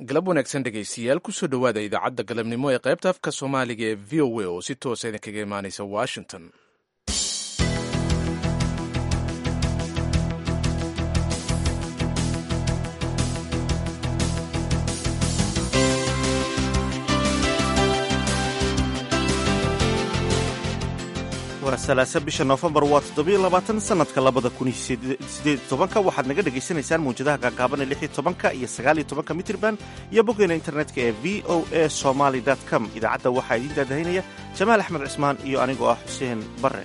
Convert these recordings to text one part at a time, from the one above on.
galab wanaagsan dhegaystayaal kusoo dhowaada idaacadda galabnimo ee qaybta afka soomaaliga ee v o a oo si toosa idinkaga imaanaysa washington waa salaasa bisha noofembar waa toddobiyo labaatan sanadka labada kun iyo sideed tobanka waxaad naga dhagaysanaysaan mawjadaha gaagaaban ee lix iyo tobanka iyo sagaal iyo tobanka mitirban iyo boggeena internetka ee v o a somaly com idaacadda waxaa idiin daadahinaya jamaal axmed cismaan iyo anigoo ah xuseen barre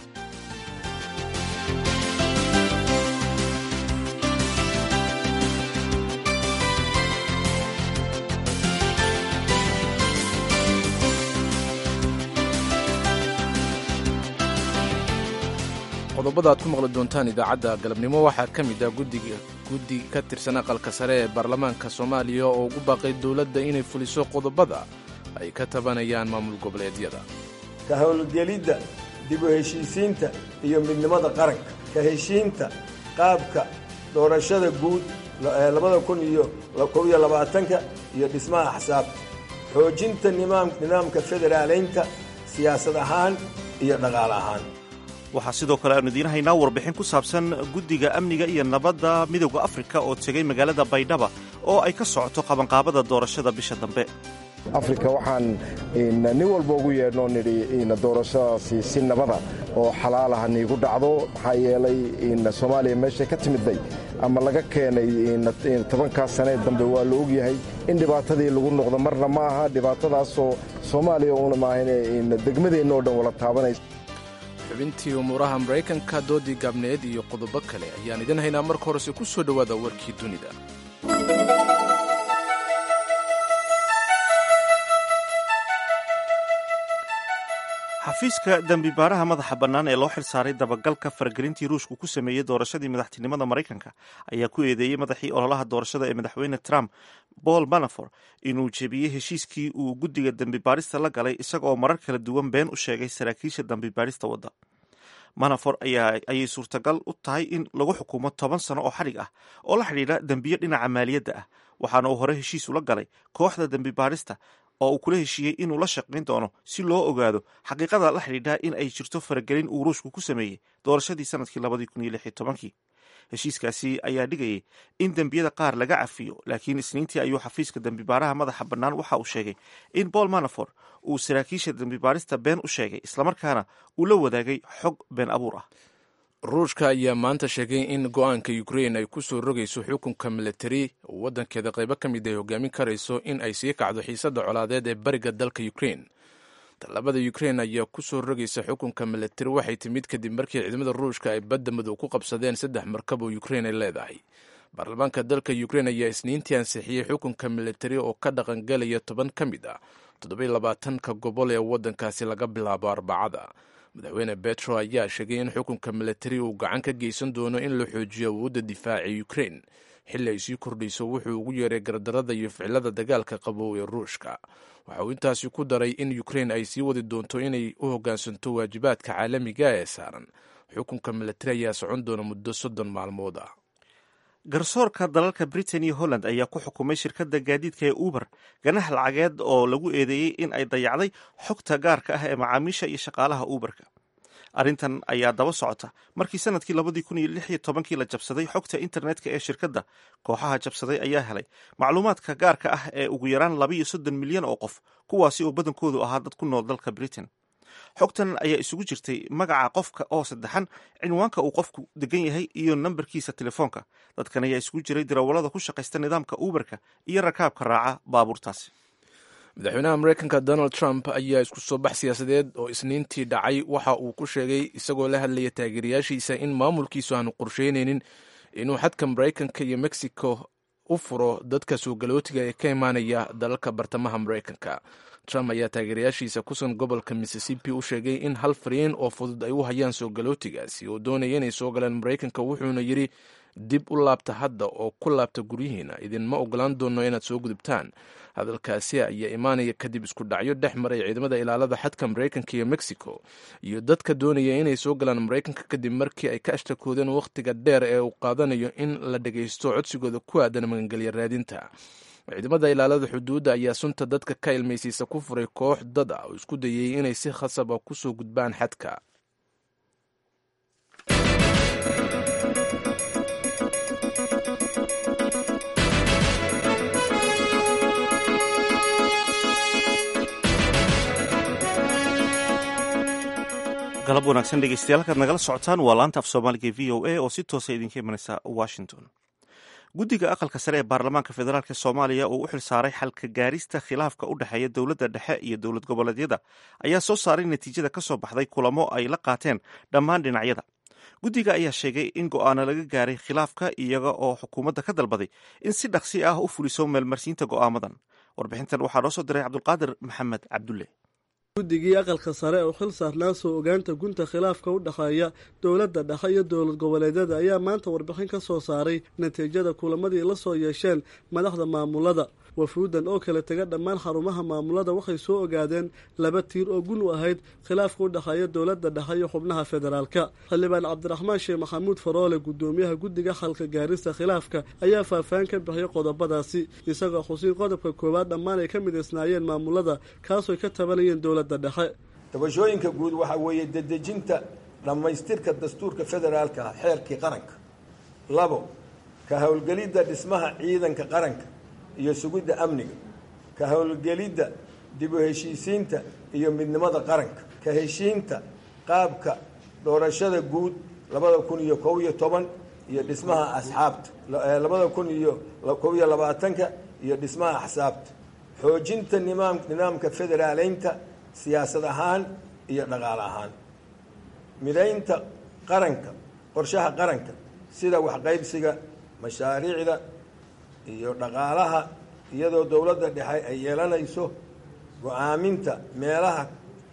qodobada aad ku maqli doontaan idaacadda galabnimo waxaa ka mid ah guddiga guddi ka tirsan aqalka sare ee baarlamaanka soomaaliya oo ugu baaqay dowladda inay fuliso qodobada ay ka tabanayaan maamul goboleedyada ka howlgelidda dib u heshiisiinta iyo midnimada qaranka ka heshiinta qaabka doorashada guud labada kun iyo kob iyo labaatanka iyo dhismaha axsaabta xoojinta nidaamka federaaleynta siyaasad ahaan iyo dhaqaale ahaan waxaa sidoo kale aanu idiin haynaa warbixin ku saabsan guddiga amniga iyo nabadda midowda afrika oo tegey magaalada baydhaba oo ay ka socoto qabanqaabada doorashada bisha dambe afrika waxaan nin walba ugu yeedhnoo nidhi doorashadaasi si nabada oo xalaalaha niigu dhacdo maxaa yeelay soomaaliya meeshay ka timidday ama laga keenay tobankaas sanee dambe waa la ogyahay in dhibaatadii lagu noqdo marna ma aha dhibaatadaasoo soomaaliya una maahan degmadeenna oo dhan wala taabanaysa xubintii umuuraha maraykanka doodii gaabneed iyo qodobo kale ayaan idin haynaa marka horese ku soo dhowaada warkii dunida xafiiska dembibaaraha madaxa bannaan ee loo xilsaaray dabagalka faragelintii ruushku ku sameeyey doorashadii madaxtinimada maraykanka ayaa ku eedeeyey madaxii ololaha doorashada ee madaxweyne trump paul manafor inuu jebiyey heshiiskii uu guddiga dembibaarista la galay isagaoo marar kala duwan been u sheegay saraakiisha dembibaarista wadda manafor ayay suurtagal u tahay in lagu xukumo toban sano oo xadhig ah oo la xidhiidha dembiyo dhinaca maaliyadda ah waxaana uu hore heshiis ula galay kooxda dembibaarista oo uu kula heshiiyey inuu la shaqayn doono si loo ogaado xaqiiqada la xidhiidha in ay jirto faragelin uu ruushku ku sameeyey doorashadii sanadkii labadii kun iyo lix iyo tobankii heshiiskaasi ayaa dhigayay in dembiyada qaar laga cafiyo laakiin isniintii ayuu xafiiska dembibaaraha madaxa bannaan waxa uu sheegay in paul manafor uu saraakiisha dembibaarista been u sheegay islamarkaana uu la wadaagay xog been abuur ah ruushka ayaa maanta sheegay in go-aanka ukrein ay ku soo rogayso xukunka milatari waddankeeda qaybo ka mid ay hogaamin karayso in ay sii kacdo xiisadda colaadeed ee bariga dalka ukrein tallaabada ukrein ayaa ku soo rogaysa xukunka milatari waxay timid kadib markii ciidamada ruushka ay badda madow ku qabsadeen saddex markab oo ukrein ay leedahay baarlamaanka dalka ukrein ayaa isniintii ansixiyey xukunka milatari oo ka dhaqangelaya toban ka mid ah toddobiyo labaatanka gobol ee waddankaasi laga bilaabo arbacada madaxweyne betro ayaa sheegay in xukunka milatari uu gacan ka geysan doono in la xoojiyo awoodda difaaca ukrein xilli ay sii kordhayso wuxuu ugu yeeray gardarada iyo ficilada dagaalka qabow ee ruushka waxa uu intaasi ku daray in ukrein ay sii wadi doonto inay u hoggaansanto waajibaadka caalamiga ee saaran xukunka milatari ayaa socon doona muddo soddon maalmood ah garsoorka dalalka britain iyo holland ayaa ku xukumay shirkadda gaadiidka ee uber ganax lacageed oo lagu eedeeyey in ay dayacday xogta gaarka ah ee macaamiisha iyo shaqaalaha uberka arrintan ayaa daba socota markii sanadkii labadii kun iyo lix iyo tobankii la jabsaday xogta internetka ee shirkadda kooxaha jabsaday ayaa helay macluumaadka gaarka ah ee ugu yaraan labaiyo soddon milyan oo qof kuwaasi oo badankoodu ahaa dad ku nool dalka britain xogtan ayaa isugu jirtay magaca qofka oo saddexan cinwaanka uu qofku degan yahay iyo nambarkiisa telefoonka dadkan ayaa isugu jiray darawallada ku shaqaysta nidaamka uberka iyo rakaabka raaca baabuurtaasi madaxweynaha mareykanka donald trump ayaa isku soo bax siyaasadeed oo isniintii dhacay waxa uu ku sheegay isagoo la hadlaya taageerayaashiisa in maamulkiisu aanu qorsheynaynin inuu xadka maraykanka iyo mexico u furo dadka soo galootiga ee ka imaanaya dalalka bartamaha maraykanka trump ayaa taageerayaashiisa kusugan gobolka mississippi u sheegay in hal fariin oo fudud ay u hayaan soo galootigaasi oo doonaya inay soo galaan maraykanka wuxuuna yidhi dib u laabta hadda oo ku laabta guryihiina idinma ogolaan doono inaad soo gudubtaan hadalkaasi ayaa imaanaya kadib isku dhacyo dhex maray ciidamada ilaalada xadka maraykanka iyo mexico iyo dadka doonaya inay soo galaan maraykanka kadib markii ay ka ashtakoodeen wakhtiga dheer ee uu qaadanayo in la dhagaysto codsigooda ku aadan magangelya raadinta ciidamada ilaalada xuduudda ayaa sunta dadka ka ilmaysiisa ku furay koox dad ah oo isku dayay inay si khasaba kusoo gudbaan xadka galab wanaagsan dhegeystayaal halkaad nagala socotaan waa laanta af soomaaliga e v o a oo si toosa idinka imanaysa washington guddiga aqalka sare ee baarlamaanka federaalk soomaaliya oo u xil saaray xalka gaarista khilaafka u dhexeeya dowladda dhexe iyo dowlad goboleedyada ayaa soo saaray natiijada ka soo baxday kulamo ay la qaateen dhammaan dhinacyada guddiga ayaa sheegay in go'aano laga gaaray khilaafka iyaga oo xukuumadda ka dalbaday in si dhaqsi ah u fuliso meelmarsiinta go'aamadan warbixintan waxaa noo soo diray cabdulqaadir maxamed cabdulle guddigii aqalka sare oo xil saarnaa soo ogaanta gunta khilaafka u dhexeeya dowladda dhexe iyo dowlad goboleedyada ayaa maanta warbixin ka soo saaray natiijada kulamadii la soo yeesheen madaxda maamulada wafuudan oo kala tega dhammaan xarumaha maamulada waxay soo ogaadeen laba tiir oo gun u ahayd khilaafka u dhexeeya dowladda dhexe iyo xubnaha federaalka xildhibaan cabdiraxmaan sheekh maxamuud faroole gudoomiyaha guddiga xalka gaarista khilaafka ayaa faahfaahin ka bixiyay qodobadaasi isagoo xusiin qodobka koowaad dhammaan ay ka midaysnaayeen maamulada kaasoy ka tabanayeen dowladda dhexe tabashooyinka guud waxaa weeye dedejinta dhammaystirka dastuurka federaalka ah xeerkii qaranka labo ka howlgelidda dhismaha ciidanka qaranka iyo sugidda amniga ka howlgelidda dib u heshiisiinta iyo midnimada qaranka ka heshiinta qaabka doorashada guud labada kun iyo kob iyo toban iyo dhismaha asxaabta labada kun iyo kob iyo labaatanka iyo dhismaha axsaabta xoojinta nimaam nidaamka federaaleynta siyaasad ahaan iyo dhaqaale ahaan midaynta qaranka qorshaha qaranka sida waxqaybsiga mashaariicda iyo dhaqaalaha iyadoo dowladda dhexe ay yeelanayso go-aaminta meelaha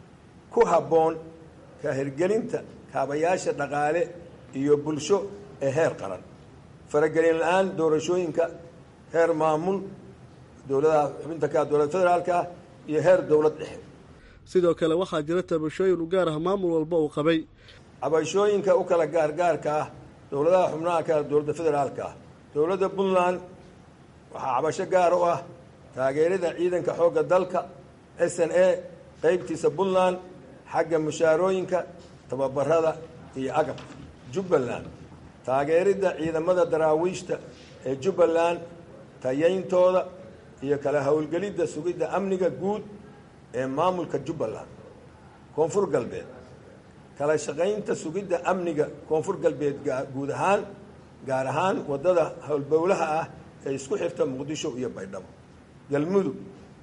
ku habboon ka hirgelinta kaabayaasha dhaqaale iyo bulsho ee heer qaran faragelin la-aan doorashooyinka heer maamul dowladaha xubinta ka dowlad federaalka ah iyo heer dowlad dhexe sidoo kale waxaa jira tabashooyin u gaar ah maamul walba uu qabay cabashooyinka u kala gaargaarka ah dowladaha xubnaha ka dowladda federaalka ah dowladda puntland waxaa cabasho gaar u ah taageerada ciidanka xoogga dalka s n a qeybtiisa puntland xagga mushaarooyinka tababarada iyo agabka jubbaland taageeridda ciidamada daraawiishta ee jubbaland tayayntooda iyo kala howlgelidda sugidda amniga guud ee maamulka jubbaland koonfur galbeed kala shaqaynta sugidda amniga koonfur galbeed guud ahaan gaar ahaan waddada howlbowlaha ah ee isku xirta muqdisho iyo baydhabo galmudug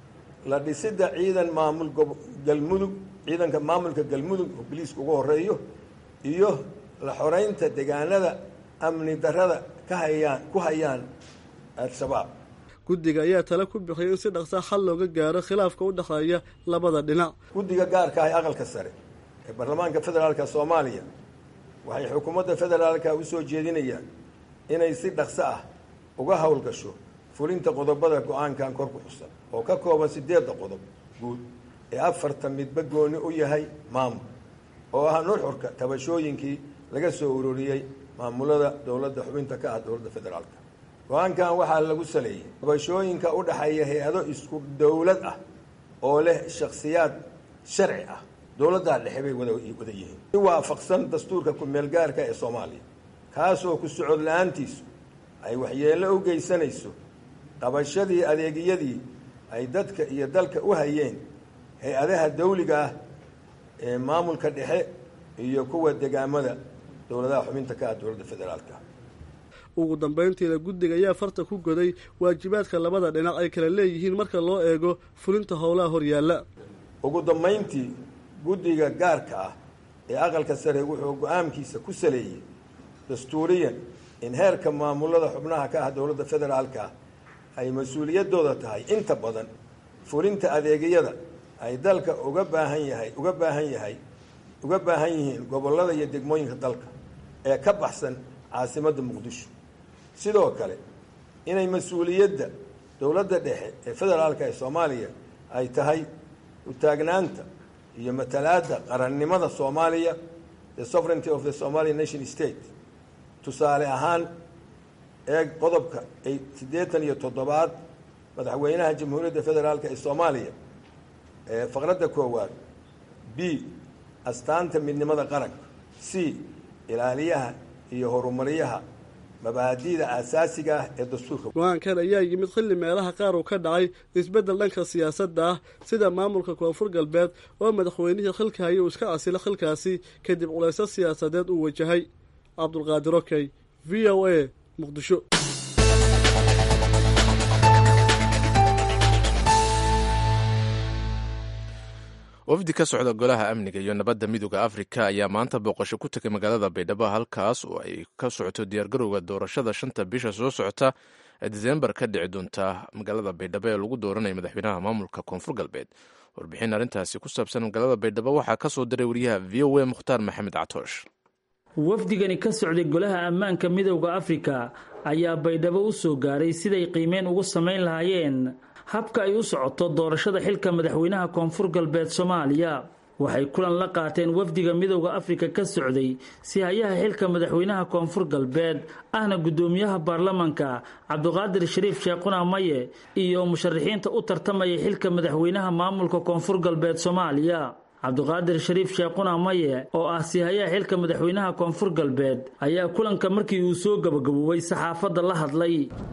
la dhisidda ciidan maamul galmudug ciidanka maamulka galmudug oo biliiska ugu horeeyo iyo la xoreynta deegaanada amni darada ka hayaan ku hayaan al-shabaab guddiga ayaa tale ku bixiyay in si dhaqsa xal looga gaaro khilaafka u dhexeeya labada dhinac guddiga gaarka ah ee aqalka sare ee baarlamaanka federaalka soomaaliya waxay xukuumadda federaalka u soo jeedinayaan inay si dhaqso ah uga howlgasho fulinta qodobada go-aankan kor ku xusan oo ka kooban sideedda qodob guud ee afarta midba gooni u yahay maamul oo ah nuxurka tabashooyinkii laga soo uroriyey maamulada dowladda xubinta ka ah dowladda federaalka go-aankan waxaa lagu saleeyey tabashooyinka u dhexeeya hay-ado isku dowlad ah oo leh shakhsiyaad sharci ah dowladdaa dhexe bay wada yihiin si waafaqsan dastuurka ku-meelgaarka ee soomaaliya kaasoo ku socod la-aantiisu ay waxyeello u geysanayso qabashadii adeegyadii ay dadka iyo dalka u hayeen hay-adaha dawliga ah ee maamulka dhexe iyo kuwa degaamada dowladaha xubinta ka ah dowladda federaalka ugu dambeyntiina guddiga ayaa farta ku goday waajibaadka labada dhinac ay kala leeyihiin marka loo eego fulinta howlaha horyaalla ugu dambayntii guddiga gaarka ah ee aqalka sare wuxuu go-aankiisa ku saleeyey dastuuriyan in heerka maamulada xubnaha ka ah dowladda federaalka ay mas-uuliyaddooda tahay inta badan fulinta adeegyada ay dalka uga baahan yahay uga baahan yahay uga baahan yihiin gobollada iyo degmooyinka dalka ee ka baxsan caasimadda muqdisho sidoo kale inay mas-uuliyadda dowladda dhexe ee federaalka ee soomaaliya ay tahay utaagnaanta iyo matalaadda qarannimada soomaaliya the sovereignty of the somalian nation state tusaale ahaan eeg qodobka siddeetan iyo toddobaad madaxweynaha jamhuuriyadda federaalk ee soomaaliya faqradda koowaad b astaanta midnimada qaranka c ilaaliyaha iyo horumaryaha mabaadi'da aasaasiga ah ee dastuurka go-aankan ayaa yimid xilli meelaha qaar uu ka dhacay isbeddel dhanka siyaasadda ah sida maamulka koonfur galbeed oo madaxweynihii xilka haya uu iska casilo xilkaasi kadib culaysyo siyaasadeed uu wajahay cabdulqaadir okey v o a muqdisho wafdi ka socda golaha amniga iyo nabadda midooda afrika ayaa maanta booqasho ku tegay magaalada baydhabo halkaas oo ay ka socoto diyaargarowga doorashada shanta bisha soo socota ee diseembar ka dhici doonta magaalada baydhabo ee lagu dooranayo madaxweynaha maamulka koonfur galbeed warbixin arrintaasi ku saabsan magaalada baydhabo waxaa ka soo diray wariyaha v o a mukhtaar maxamed catoosh wafdigani ka socday golaha ammaanka midowda afrika ayaa baydhabo u soo gaaray siday qiimeyn ugu samayn lahaayeen habka ay u socoto doorashada xilka madaxweynaha koonfur galbeed soomaaliya waxay kulan la qaateen wafdiga midowda afrika ka socday si hayaha xilka madaxweynaha koonfur galbeed ahna guddoomiyaha baarlamanka cabdiqaadir shariif sheekhuna maye iyo musharaxiinta u tartamaya xilka madaxweynaha maamulka koonfur galbeed soomaaliya cabdiqaadir shariif sheekhuna maye oo ah sihayaha xilka madaxweynaha koonfur galbeed ayaa kulanka markii uu soo gabagaboobay saxaafadda la hadlay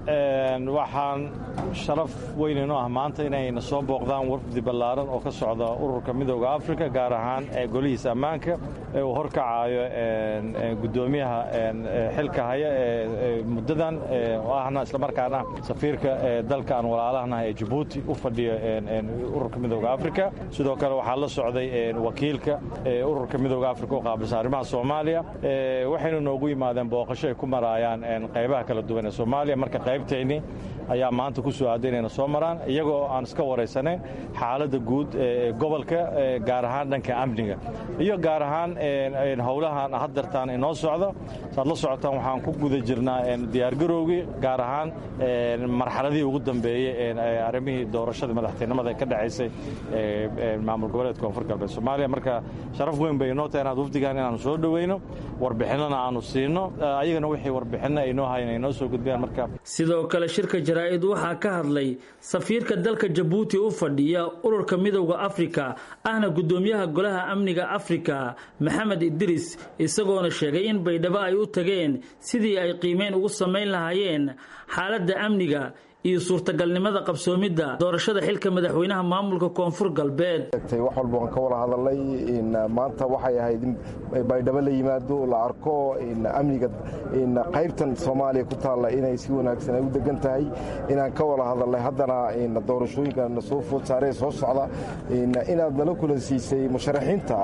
waxaan sharaf weyn inoo ah maanta inayna soo booqdaan wafdi ballaaran oo ka socda ururka midooda afrika gaar ahaan golihiisa ammaanka ee uu horkacayo guddoomiyaha xilka haya ee muddadan oo ahna islamarkaana safiirka dalka aan walaalahanahay ee jabuuti u fadhiyo ururka midooda afrika sidoo kale waxaa la socday wakiilka ururka midooda afrika u qaabilsan arrimaha soomaaliya waxayna noogu yimaadeen booqasho ay ku maraayaan qaybaha kala duwan ee soomaaliya marka qaybtayni ayaa maanta ku soo aaday inayna soo maraan iyagoo aan iska waraysanayn xaaladda guud ee gobolka gaar ahaan dhanka amniga iyo gaar ahaan howlahan haddartaan inoo socdo saad la socotaan waxaan ku guda jirnaa diyaargarowgii gaar ahaan marxaladihii ugu dambeeyey arrimihii doorashadii madaxtinimada ee ka dhacaysay maamul goboleedka koonfur galbeed soomaaliya marka sharaf weyn bay inoo tahay inaad wafdigaan inaanu soo dhoweyno warbixinana aanu siino ayagana wixii warbixinna aynoo hayan ay noo soo gudbiyaan marka sidoo kale shirka jaraa-id waxaa ka hadlay safiirka dalka jabuuti u fadhiya ururka midowda afrika ahna guddoomiyaha golaha amniga afrika maxamed idris isagoona sheegay in baydhabo ay u tageen sidii ay qiimeyn ugu samayn lahaayeen xaaladda amniga iyo suurtagalnimada qabsoomidda doorashada xilka madaxweynaha maamulka koonfur galbeed wax walba waan ka wada hadalnay maanta waxay ahayd in baydhabo la yimaado la arko amniga qaybtan soomaaliya ku taalla inay si wanaagsan ay u degan tahay inaan ka wada hadalnay haddana doorashooyinka na soo food saaree soo socda inaad nala kulansiisay musharaxiinta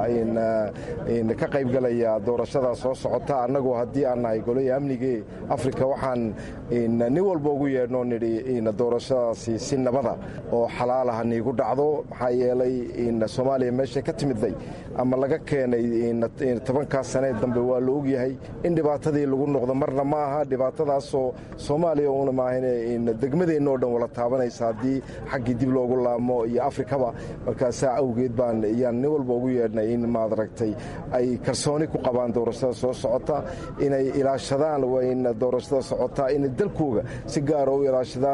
ka qaybgalaya doorashada soo socota annagoo haddii aan nahay golaya amnigee afrika waxaan nin walba ugu yeedhnoo nidhi doorashadaasi si nabada oo xalaalaha niigu dhacdo maxaa yeelay soomaaliya meeshay ka timidday ama laga keenay tobankaas sanee dambe waa la ogyahay in dhibaatadii lagu noqdo marna ma aha dhibaatadaasoo soomaaliya una maahan degmadeenna oo dhan wala taabanaysa haddii xaggii dib loogu laamo iyo afrikaba markaasaa awgeed baan yaan nin walba ugu yeedhnay in maad aragtay ay kalsooni ku qabaan doorashada soo socota inay ilaashadaan in doorashada socota inay dalkooga si gaara u ilaashadaan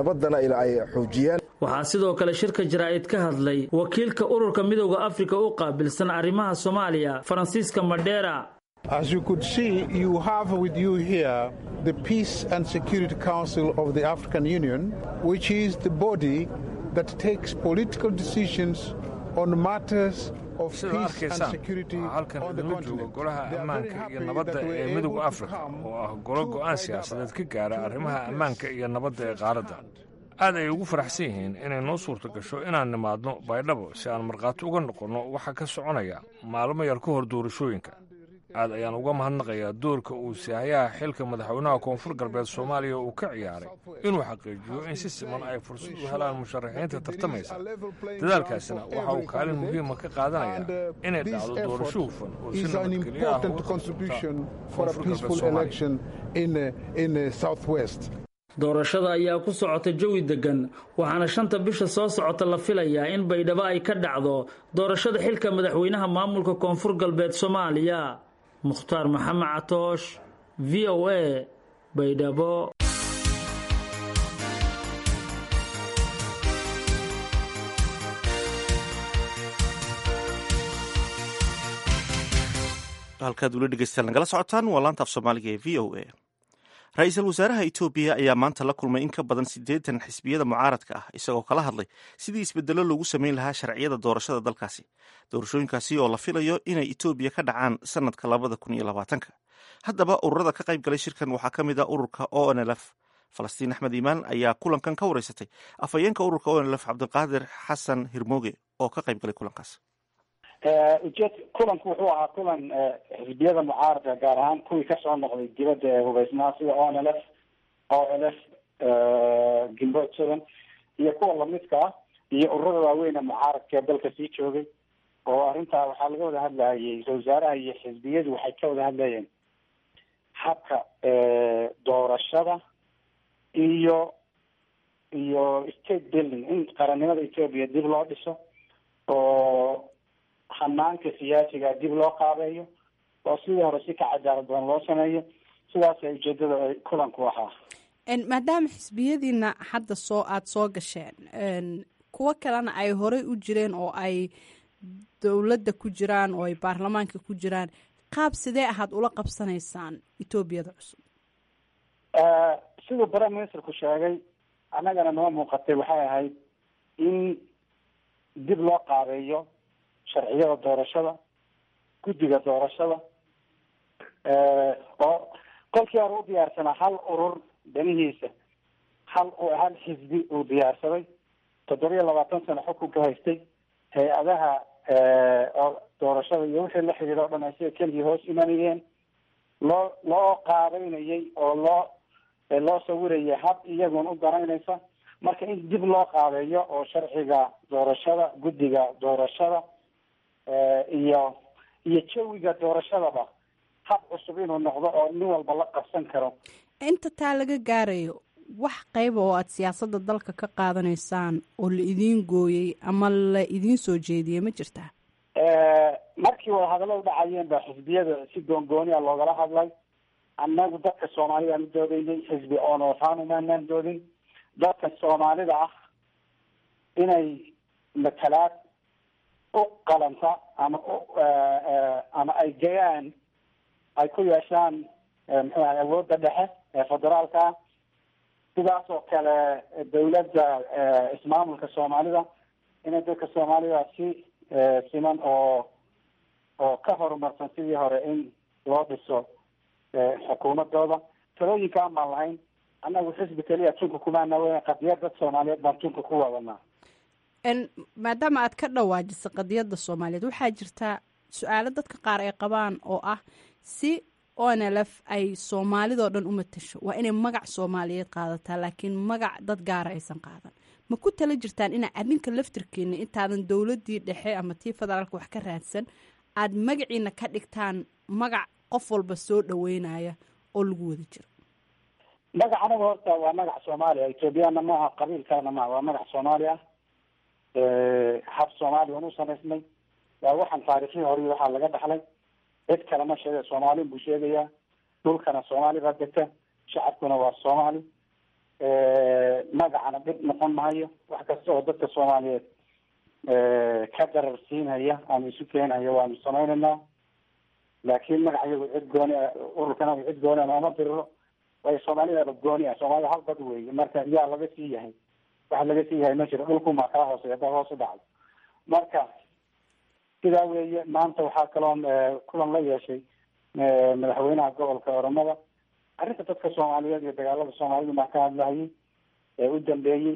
waxaa sidoo kale shirka jaraa-id ka hadlay wakiilka ururka midowda afrika u qaabilsan arrimaha soomaaliya faransiiska madheera As you could see, you have with you here the Peace and Security Council of the African Union, which is the body that takes political decisions on matters sida arkaysaan waxaa halkan idinla jooga golaha ammaanka iyo nabadda ee midowda afrika oo ah golo go'aan siyaasadeed ka gaara arrimaha ammaanka iyo nabadda ee qaaradda aad ay ugu faraxsan yihiin inay noo suurta gasho inaan nimaadno baydhabo si aan markhaati uga noqonno waxa ka soconaya maalmo yar ka hor doorashooyinka aad ayaan uga mahadnaqayaa doorka uu sihayaha xilka madaxweynaha koonfur galbeed soomaaliya uu ka ciyaaray inuu xaqiijiyo in si siman ay fursad u helaan musharaxiinta tartamaysa dadaalkaasina waxa uu kaalin muhiima ka qaadanayaa inay dhacdo doorasho hufan oo si nabadgelyo ah uga socota doorashada ayaa ku socota jawi degan waxaana shanta bisha soo socota la filayaa in baydhabo ay ka dhacdo doorashada xilka madaxweynaha maamulka koonfur galbeed soomaaliya mukhtaar maxamed catoosh v o a baydhabo halkaad ula dhegeystaan nagala socotaan waa laanta af soomaaliga ee v o a ra-iisul wasaaraha etoobiya ayaa maanta la kulmay in ka badan siddeetan xisbiyada mucaaradka ah isagoo kala hadlay sidii isbedelo loogu sameyn lahaa sharciyada doorashada dalkaasi doorashooyinkaasi oo la filayo inay etoobiya ka dhacaan sanadka labada kun iyo labaatanka haddaba ururada ka qayb galay shirkan waxaa ka mid ah ururka o n l f falastiin axmed iimaan ayaa kulankan ka wareysatay afhayeenka ururka o n l f cabdiqaadir xasan hirmooge oo ka qayb galay kulankaas ujeed kulanku wuxuu ahaa kulan xisbiyada mucaaradka gaar ahaan kuwii kasoo noqday dibadda ee hubeysnaa sida o n l f o l f gilbood seven iyo kuwa lamidka ah iyo ururada waaweyne mucaaradka ee dalka sii joogay oo arrintaa waxaa laga wada hadlayay ra-isul wasaaraha iyo xisbiyadu waxay ka wada hadlayeen habka doorashada iyo iyo state building in qarannimada ethoopia dib loo dhiso oo hanaanka siyaasiga dib loo qaabeeyo oo sidii hore si ka cadaalad badan loo sameeyo sidaasay ujeedada kulanku ahaa maadaama xisbiyadiina hadda soo aada soo gasheen kuwo kalena ay horey u jireen oo ay dowladda ku jiraan oo ay baarlamaanka ku jiraan qaab sidee ahaad ula qabsanaysaan etoobiyada cusub siduu prime ministerku sheegay annagana noo muuqatay waxay ahayd in dib loo qaabeeyo sharciyada doorashada guddiga doorashada oo kolkii hore u diyaarsanaa hal urur danihiisa hal hal xisbi uu diyaarsaday toddobiya labaatan sano xukunka haystay hay-adaha oo doorashada iyo wixii la xidhiidha o dhan ay sida keligii hoos imanayeen loo loo qaabeynayay oo loo loo sawirayay hab iyagun u danaynaysa marka in dib loo qaabeeyo oo sharciga doorashada guddiga doorashada iyo iyo jawiga doorashadaba hab cusub inuu noqdo oo nin walba la qabsan karo inta taa laga gaarayo wax qayba oo aada siyaasadda dalka ka qaadanaysaan oo la idiin gooyey ama la idiin soo jeediyey ma jirtaa markii wadahadalladu dhacayeen baa xisbiyada si goongooni a loogala hadlay annagu dadka soomaalidaan u doodaynay xisbi oonootaan umaanaan doodin dadka soomaalida ah inay matalaad u qalanta ama ama ay gayaan ay ku yeeshaan muxuu ahay awoodda dhexe ee federaalka ah sidaas oo kale dawladda ismaamulka soomaalida inay dadka soomaalida si siman oo oo ka horumarsan sidii hore in loo dhiso xukuumadooda talooyinkaan baan lahayn annagu xisbi keliya tunka kumaana weyn qadiyad dad soomaaliyeed baan tunka ku wadanaa maadaama aad ka dhawaajisay qadiyadda soomaaliyeed waxaa jirtaa su-aalo dadka qaar ay qabaan oo ah si onlf ay soomaalidoo dhan u matasho waa inay magac soomaaliyeed qaadataa laakiin magac dad gaara aysan qaadan ma ku tala jirtaan inaa adinka laftirkiina intaadan dowladii dhexe ama tii federaalka wax ka raadsan aad magaciina ka dhigtaan magac qof walba soo dhaweynaya oo lagu wada jiro magac anaga horta waa magac soomaaliya ethoobiyaana maaha qabiilkaana maaha waa magac soomaali ah hab soomaaliya anu samaysnay waa waxaan taarikhii hore waxaa laga dhaxlay cid kale ma sheega soomaali buu sheegayaa dhulkana soomaali baa degta shacabkuna waa soomaali magacana dhib noqon mahayo wax kasta oo dadka soomaaliyeed ka darar siinhaya ama isu keenhaya waanu samaynaynaa laakiin magac iyagu cid gooni a ururkana cid gooni a nooma diriro waayo soomaalidaba gooni ah soomaalida hal dad weeye marka yaa laga sii yahay waxa laga sii yahay ma jiro dhulkumaa kaa hooseya haddaa hoos u dhacdo marka sidaa weeye maanta waxaa kaloon kulan la yeeshay madaxweynaha gobolka oromada arrinta dadka soomaaliyeed iyo dagaalada soomaalida maa ka hadlahayay ee u dambeeyey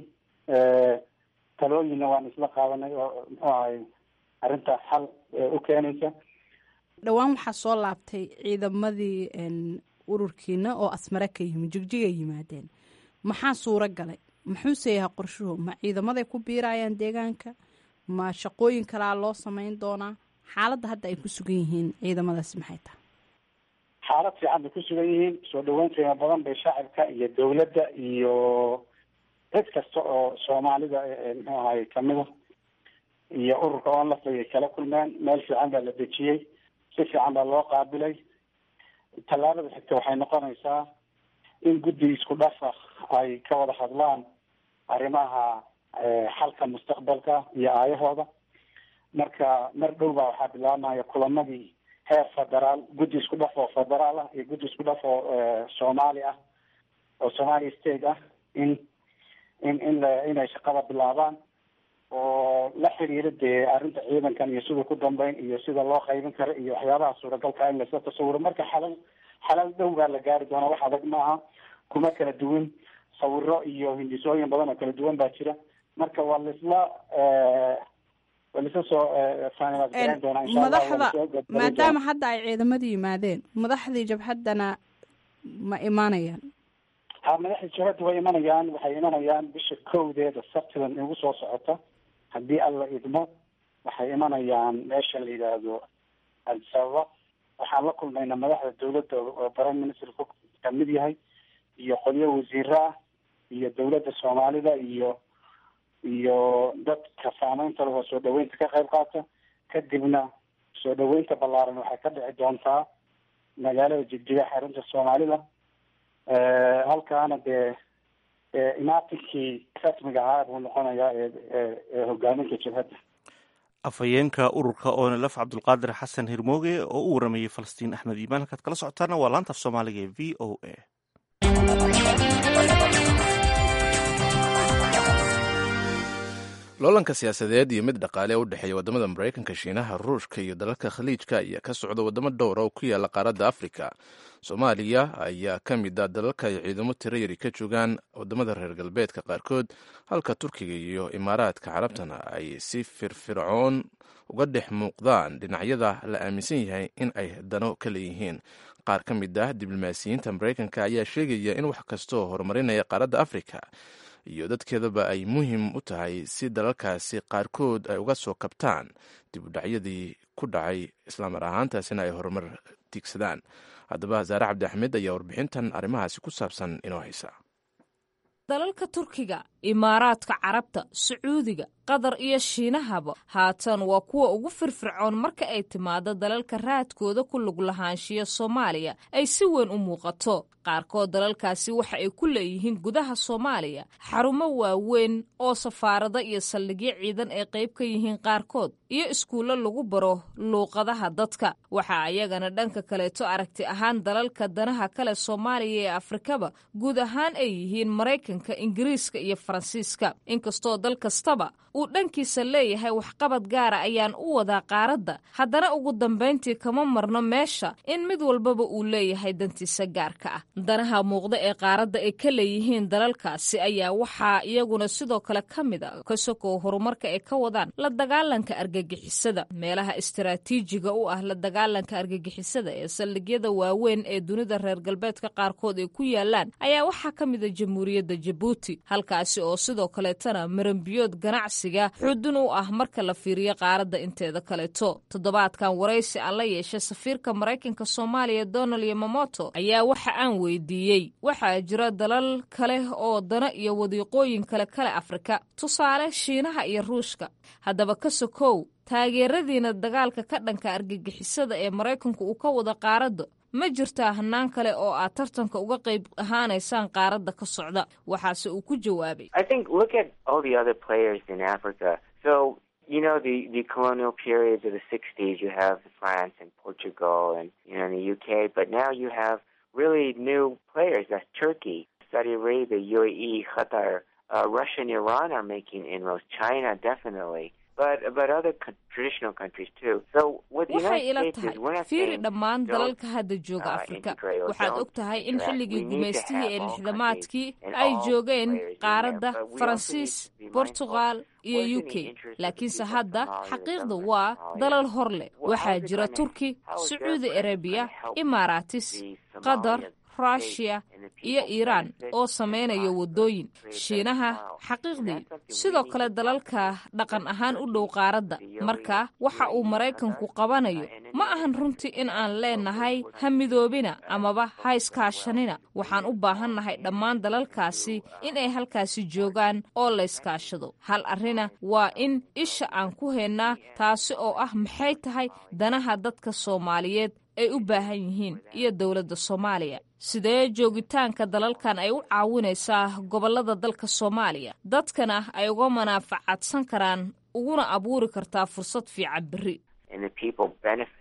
talooyinna waan isla qaadanay oo muxuu ahay arrinta xal u keenaysa dhowaan waxaa soo laabtay ciidamadii ururkiina oo asmare ka yimi jigjigay yimaadeen maxaa suuro galay muxuuse yahay qorshuhu ma ciidamaday ku biirayaan deegaanka ma shaqooyin kalaa loo samayn doonaa xaaladda hadda ay ku sugan yihiin ciidamadaasi maxay tahay xaalad fiican bay ku sugan yihiin soo dhaweyn qiimo badan bay shacabka iyo dawladda iyo cid kasta oo soomaalida muxuu ahay kamida iyo ururka onlaf ay kala kulmeen meel fiican baa la dejiyey si fiican baa loo qaabilay tallaabada xigta waxay noqonaysaa in guddi isku dhafa ay ka wada hadlaan arrimaha xalka mustaqbalka iyo aayahooda marka mar dhow baa waxaa bilaabmaya kulamadii heer federaal guddi isku dhaf oo federaal ah iyo guddi isku dhaf oo soomaali ah oo somalia state ah in in in la inay shaqada bilaabaan oo la xiriira dee arrinta ciidankan iyo siduu ku dambeyn iyo sida loo qaybin karo iyo waxyaabaha suuragalka in lasla tasawiro marka xalal xalal dhow baa la gaari doonaa wax adag maaha kuma kala duwan sawiro iyo hindisooyin badan oo kala duwan baa jira marka waa laisla waa laisla soo finalisgareyn doonaa insha allah madaxda maadaama hadda ay ciidamadu yimaadeen madaxdii jabhaddana ma imaanayaan ha madaxdii jabhadda way imanayaan waxay imanayaan bisha kowdeeda sabtidan igu soo socota haddii alla idmo waxay imanayaan meesha la yidhaahdo adisababa waxaan la kulmaynaa madaxda dawladda oo prime minister ku kamid yahay iyo qolyo wasiiro ah iyo dawladda soomaalida iyo iyo dadka saameynta leh oo soo dhaweynta ka qayb qaata kadibna soo dhaweynta ballaaran waxay ka dhici doontaa magaalada jigjiga xarunta soomaalida halkaana dee imaatinkii rasmiga ahaa buu noqonayaa ee hogaaminka jabhadda afhayeenka ururka onlf cabdulqaadir xasan hirmooge oo u waramayey falastiin axmed iimaan halkaad kala socotaana waa laanta af soomaaliga ee v o a loolanka siyaasadeed iyo mid dhaqaale u dhexeeya wadamada maraykanka shiinaha ruushka iyo dalalka khaliijka ayaa ka socda wadamo dhowra oo ku yaala qaaradda afrika soomaaliya ayaa ka mid a dalalka ay ciidamo tiro yari ka joogaan wadamada reer galbeedka qaarkood halka turkiga iyo imaaraadka carabtana ay si firfircoon uga dhex muuqdaan dhinacyada la aaminsan yahay in ay dano ka leeyihiin qaar ka mid ah diblomaasiyiinta maraykanka ayaa sheegaya in wax kastoo horumarinaya qaaradda afrika iyo dadkeedaba ay muhiim u tahay si dalalkaasi qaarkood ay uga soo kabtaan dib u dhacyadii ku dhacay islaamar ahaantaasina ay horumar tiigsadaan haddaba zaare cabdi axmed ayaa warbixintan arrimahaasi ku saabsan inoo haysa dalalka turkiga imaaraadka carabta sacuudiga qatar iyo shiinahaba haatan waa kuwa ugu firfircoon marka ay timaado dalalka raadkooda ku lug lahaanshiya soomaaliya ay si weyn u muuqato qaarkood dalalkaasi waxa ay ku leeyihiin gudaha soomaaliya xarumo waaweyn oo safaarado iyo saldhigyo ciidan ay qayb ka yihiin qaarkood iyo iskuullo lagu baro luuqadaha dadka waxa ayagana dhanka kaleeto aragti ahaan dalalka danaha kale soomaaliya ee afrikaba guud ahaan ay yihiin maraykanka ingiriiska iyo faransiiska inkastoo dal kastaba uu dhankiisa leeyahay waxqabad gaara ayaan u wadaa qaaradda haddana ugu dambayntii kama marno meesha in mid walbaba uu leeyahay dantiisa gaarka ah danaha muuqda ee qaaradda ay ka leeyihiin dalalkaasi ayaa waxaa iyaguna sidoo kale ka mid a ka sokow horumarka ay ka wadaan la dagaalanka argagixisada meelaha istaraatiijiga u ah la dagaalanka argagixisada ee saldhigyada waaweyn ee dunida reer galbeedka qaarkood ay ku yaalaan ayaa waxaa ka mid a jamhuuriyadda jabuuti halkaasi oo sidoo kaleetana marambiyood ganacsiga xudun u ah marka la fiiriyo qaaradda inteeda kaleeto toddobaadkan waraysi aan la yeeshay safiirka maraykanka soomaaliya donald yomamoto ayaa waxa aan weydiiyey waxaa jira dalal kale oo dana iyo wadiiqooyin kale kale afrika tusaale shiinaha iyo ruushka haddaba ka sokow taageeradiina dagaalka ka dhanka argagixisada ee maraykanku uu ka wada qaaradda ma jirtaa hanaan kale oo aad tartanka uga qayb ahaanaysaan qaaradda ka socda waxaase uu ku jawaabay You know, the, the colonial periods of the 60s, you have France and Portugal and, you know, the UK, but now you have really new players. That's Turkey, Saudi Arabia, UAE, Qatar, uh, Russia and Iran are making inroads. China, definitely. But, but other co- traditional countries too. So what the waxay United ila States tahay is, we're not fiiri saying dhammaan don't, dalalka hadda jooga uh, afrika integrate or waxaad don't og tahay in interact. xilligii We need to gumaystihii have ee all lixdamaadkii and ay all joogeen players in there, qaaradda but we also faransiis need to be mindful bortugal iyo what's in u the k interest of the laakiinse people of hadda Somalia, the xaqiiqda government of waa Somalia. dalal hor leh Well, waxaa how's it jira gonna- turki how is their sacuudi presence arabiya gonna help imaaraatis the qatar Somalian ruushiya state and the iyo people iiraan benefit oo and sameynaya prosper, wadooyin create better shiinaha tomorrow. xaqiiqdii And that's something we sidoo need kale to talk dalalka about. dhaqan ahaan u dhow Turkey, qaaradda the UAE, marka waxa uu UAE, maraykanku Qatar, qabanayo uh, and ma any ahan other runtii in countries. aan So leenahay we're- we're ha not midoobina uh, amaba ha focused as iskaashanina well. waxaan u baahannahay dhammaan dalalkaasi in ay halkaasi joogaan oo la iskaashado hal arrina waa in isha aan ku haynaa taasi oo ah maxay tahay danaha dadka soomaaliyeed ay u baahan yihiin iyo dowladda soomaaliya sidee joogitaanka dalalkan ay u caawinaysaa gobollada dalka soomaaliya dadkana ay uga manaafacadsan karaan uguna abuuri kartaa fursad fiican berri and the people benefit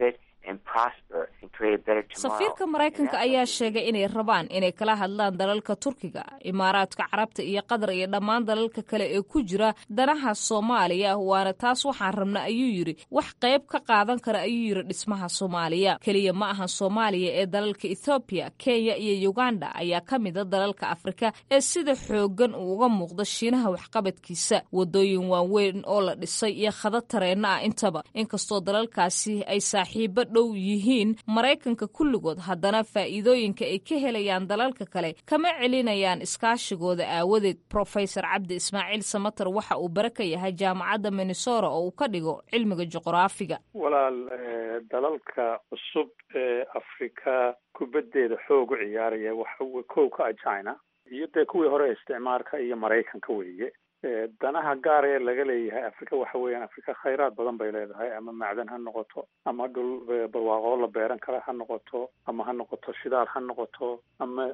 and prosper and create a better tomorrow. safiirka maraykanka ayaa sheegay inay rabaan inay kala hadlaan dalalka turkiga imaaraadka carabta iyo qatar iyo dhammaan dalalka kale ee ku jira danaha soomaaliya waana taas waxaan rabna ayuu yidhi wax qayb ka qaadan kara ayuu yidhi dhismaha soomaaliya keliya ma ahan soomaaliya ee dalalka ethoobiya kenya iyo uganda ayaa ka mida dalalka afrika ee sida xooggan uu uga muuqda shiinaha waxqabadkiisa wadooyin waaweyn oo la dhisay iyo khadad tareenna ah intaba inkastoo dalalkaasi ay saaxiibo dhow yihiin maraykanka kulligood haddana faa'iidooyinka ay ka helayaan dalalka kale kama celinayaan iskaashigooda aawadeed profesor cabdi ismaaciil samater waxa uu bare ka yahay jaamacadda minnesota oo uu ka dhigo cilmiga juqraafiga walaal dalalka cusub ee afrika kubaddeeda xoog u ciyaaraya waxa kow ka ah china iyo dee kuwii hore isticmaalka iyo maraykanka weeye danaha gaar ee laga leeyahay afrika waxa weeyaan afrika khayraad badan bay leedahay ama macdan ha noqoto ama dhul barwaaqoo la beeran kara ha noqoto ama ha noqoto shidaal ha noqoto ama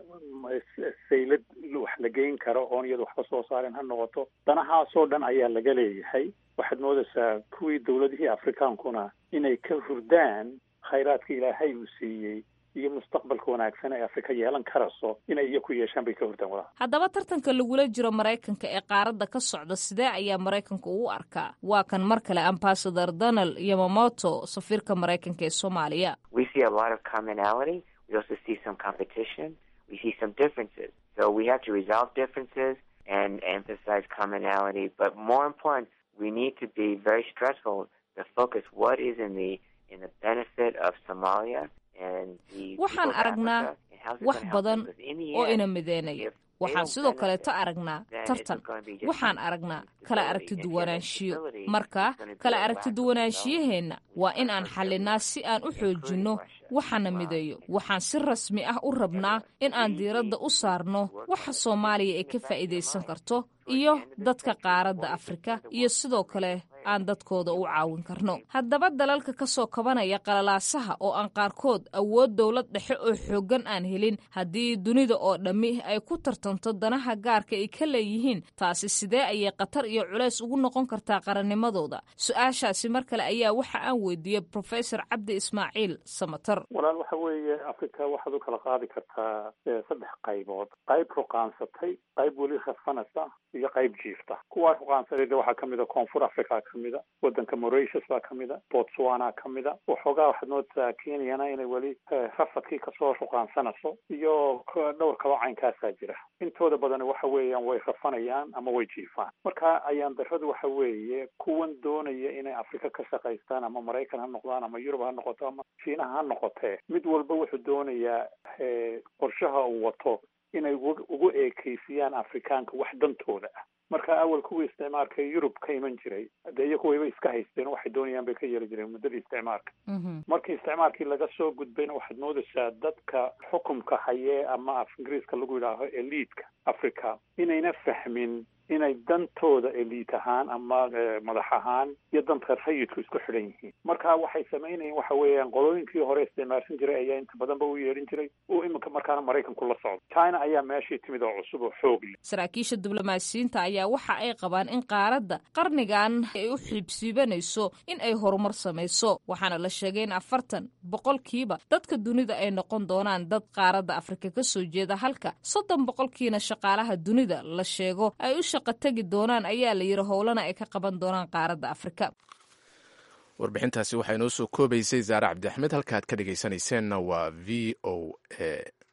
saylad wax la geyn karo oon iyada waxba soo saaren ha noqoto danahaasoo dhan ayaa laga leeyahay waxaad moodaysaa kuwii dawladihii afrikaankuna inay ka hurdaan khayraadka ilaahay uu siiyey iyo mustaqbalka wanaagsan ee afrika yeelan karayso inay iyo ku yeeshaan bay ka hurdaan walaal haddaba tartanka lagula jiro maraykanka ee qaaradda ka socda sidee ayaa maraykanka uu arkaa waa kan mar kale ambasador donald yamamoto safiirka maraykanka ee soomaaliya We see a lot of commonality. We also see some competition. We see some differences. So we have to resolve differences and emphasize commonality. But more important, we need to be very stressful to focus what is in the in the benefit of Somalia and the waxaan people of aragnaa Africa and how's it wax gonna help badan them? Because in the oo end, ina mideynayo waxaan sidoo kaleeto aragnaa tartan waxaan aragnaa kala aragti duwanaanshiyo marka kala aragti duwanaanshiyaheenna waa in aan xallinaa si aan u xoojinno waxana mideeyo waxaan si rasmi ah u rabnaa in aan diiradda u saarno waxa soomaaliya ay ka faa'iidaysan karto iyo dadka qaaradda afrika iyo sidoo kale aan dadkooda u caawin karno haddaba dalalka ka soo kabanaya qalalaasaha oo aan qaarkood awood dowlad dhexe oo xooggan aan helin haddii dunida oo dhammi ay ku tartanto danaha gaarka ay ka leeyihiin taasi sidee ayay khatar iyo culays ugu noqon kartaa qarannimadooda su-aashaasi mar kale ayaa waxa aan weydiiyey profesor cabdi ismaaciil samatar walaal waxa weeye afrika waxaad u kala qaadi kartaa eh, saddex qaybood qayb ruqaansatay qayb weli rafanaysa iyo qayb jiifta kuwaa ruqaansaday de waxaa kamid a koonfur africa kamida wadanka mauritius baa kamida botswana kamida waxoogaa waxaad moodaa kenyana inay weli eh, rafadkii kasoo ruqaansanayso iyo k- dhowr kaloo caynkaasaa jira intooda badan waxa weeyaan way rafanayaan ama way jiifaan marka ayaan daradu waxa weeye kuwan doonaya inay afrika ka shaqaystaan ama maraykan ha noqdaan ama yurub ha noqoto ama shiinaha ha noqotee mid walba wuxuu doonayaa eh, qorshaha uu wato inay ugu ugu eekeysiyaan afrikaanka wax dantooda ah marka awal kuwii isticmaalka yurub ka iman jiray dee iyo kuwayba iska haysteen waxay doonayaan bay ka yeeli jireen muddadii isticmaalka markii isticmaalkii laga soo gudbayna waxaad moodaysaa dadka xukumka hayee ama af ingiriiska lagu yidhaaho eliidka africa inayna fahmin inay dantooda eliit ahaan ama eh, madax ahaan iyo danta rayidku isku xidhan yihiin marka waxay samaynayeen waxa weeyaan qolooyinkii hore isticmaalsan jiray ayaa inta badanba u yeedhin jiray oo iminka markaana maraykanku la socdo china ayaa meeshii timid oo cusub oo xoog leh saraakiisha diblomaasiyiinta ayaa waxa ay qabaan in qaaradda qarnigan ay u xiibsiibanayso in ay horumar samayso waxaana la sheegay in afartan boqolkiiba dadka dunida ay noqon doonaan dad qaaradda afrika ka soo jeeda halka soddon boqolkiina shaqaalaha dunida la sheego ay u shaqo tegi doonaan ayaa la yidhi howlana ay ka qaban doonaan qaaradda afrika warbixintaasi waxaa inoo soo koobaysay zaare cabdi axmed halka aad ka dhegaysanayseena waa v o a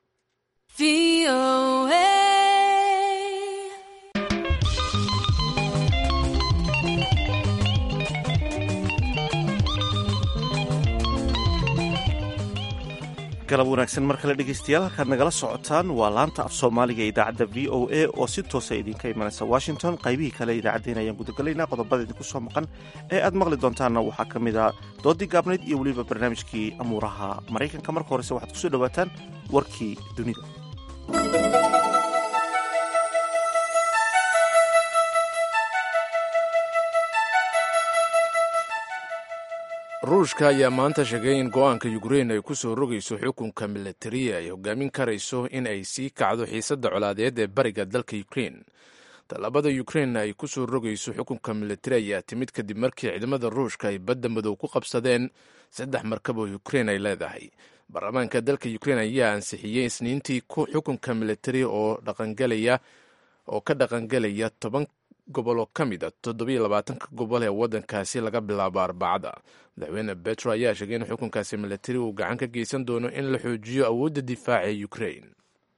galab wanaagsan mar kale dhegeystayaal halkaad nagala socotaan waa laanta af soomaaliga ee idaacadda v o a oo si toosa idinka imanaysa washington qaybihii kale idaacaddeen ayaan gudagalaynaa qodobada idinku soo maqan ee aad maqli doontaanna waxaa ka mid a doodii gaabnayd iyo weliba barnaamijkii amuuraha maraykanka marka horese waxaad kusoo dhowaataan warkii dunida ruushka ayaa maanta sheegay in go-aanka ukrein ay ku soo rogayso xukunka milatariya ay hogaamin karayso in ay sii kacdo xiisadda colaadeed ee bariga dalka ukrein tallaabada ukrain ay ku soo rogayso xukunka militari ayaa timid kadib markii ciidamada ruushka ay badda madow ku qabsadeen saddex markab oo ukrain ay leedahay baarlamaanka dalka ukrain ayaa ansixiyey isniintii xukunka militari oo dhaqangalaya oo ka dhaqangelaya toban gobol oo ka mid a toddobiyo labaatanka gobol ee waddankaasi laga bilaabo arbacada madaxweyne betro ayaa sheegay in xukunkaasi militari uu gacan ka geysan doono in la xoojiyo awoodda difaaca ee ukrain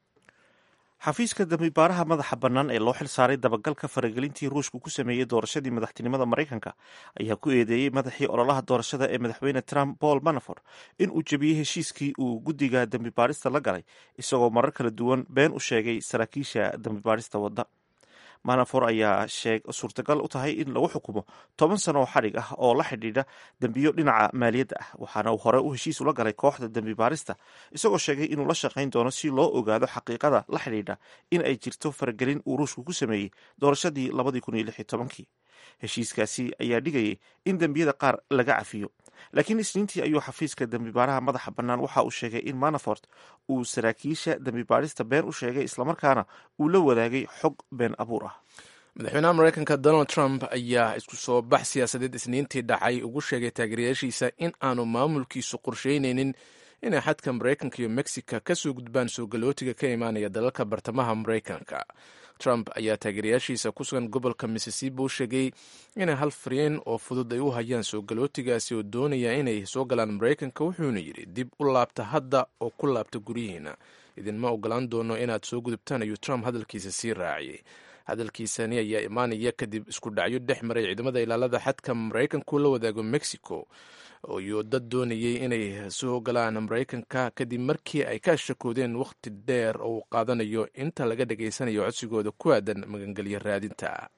xafiiska dambibaaraha madaxa bannaan ee loo xil saaray dabagalka faragelintii ruushku ku sameeyey doorashadii madaxtinimada maraykanka ayaa ku eedeeyey madaxii ololaha doorashada ee madaxweyne trump paul manafort in uu jebiyey heshiiskii uu guddiga dambibaarista la galay isagoo marar kala duwan been u sheegay saraakiisha dambibaarista wadda manafor ayaa suurtagal u tahay in lagu xukumo toban sano oo xadhig ah oo la xidhiidha dembiyo dhinaca maaliyadda ah waxaana uu hore u heshiis ula galay kooxda dembi baarista isagoo sheegay inuu la shaqayn doono si loo ogaado xaqiiqada la xidhiidha in ay jirto faragelin uu ruushku ku sameeyey doorashadii labadii kun iyo lix iyo tobankii heshiiskaasi ayaa dhigayay in dembiyada qaar laga cafiyo laakiin isniintii ayuu xafiiska dembibaaraha madaxa bannaan waxa uu sheegay in manafort uu saraakiisha dembibaarista been u sheegay islamarkaana uu la wadaagay xog been abuur ah madaxweynaha mareykanka donald trump ayaa isku soo bax siyaasadeed isniintii dhacay ugu sheegay taageerayaashiisa in aanu maamulkiisu qorsheyneynin inay xadka mareykanka iyo mexica kasoo gudbaan soo galootiga ka imaanaya dalalka bartamaha mareykanka trump ayaa taageerayaashiisa ku sugan gobolka missisipi u sheegay inay hal fariin oo fudud ay u hayaan soo galootigaasi oo doonaya inay soo galaan maraykanka wuxuuna yidhi dib u laabta hadda oo ku laabta guryihiina idinma ogolaan doono inaad soo gudubtaan ayuu trump hadalkiisa sii raaciyey hadalkiisani ayaa imaanaya kadib isku dhacyo dhex maray ciidamada ilaalada xadka maraykanku la wadaago mexico iyo dad doonayay inay soo galaan maraykanka kadib markii ay ka shakoodeen wakhti dheer oo uu qaadanayo inta laga dhageysanayo codsigooda ku aadan magangelyo raadinta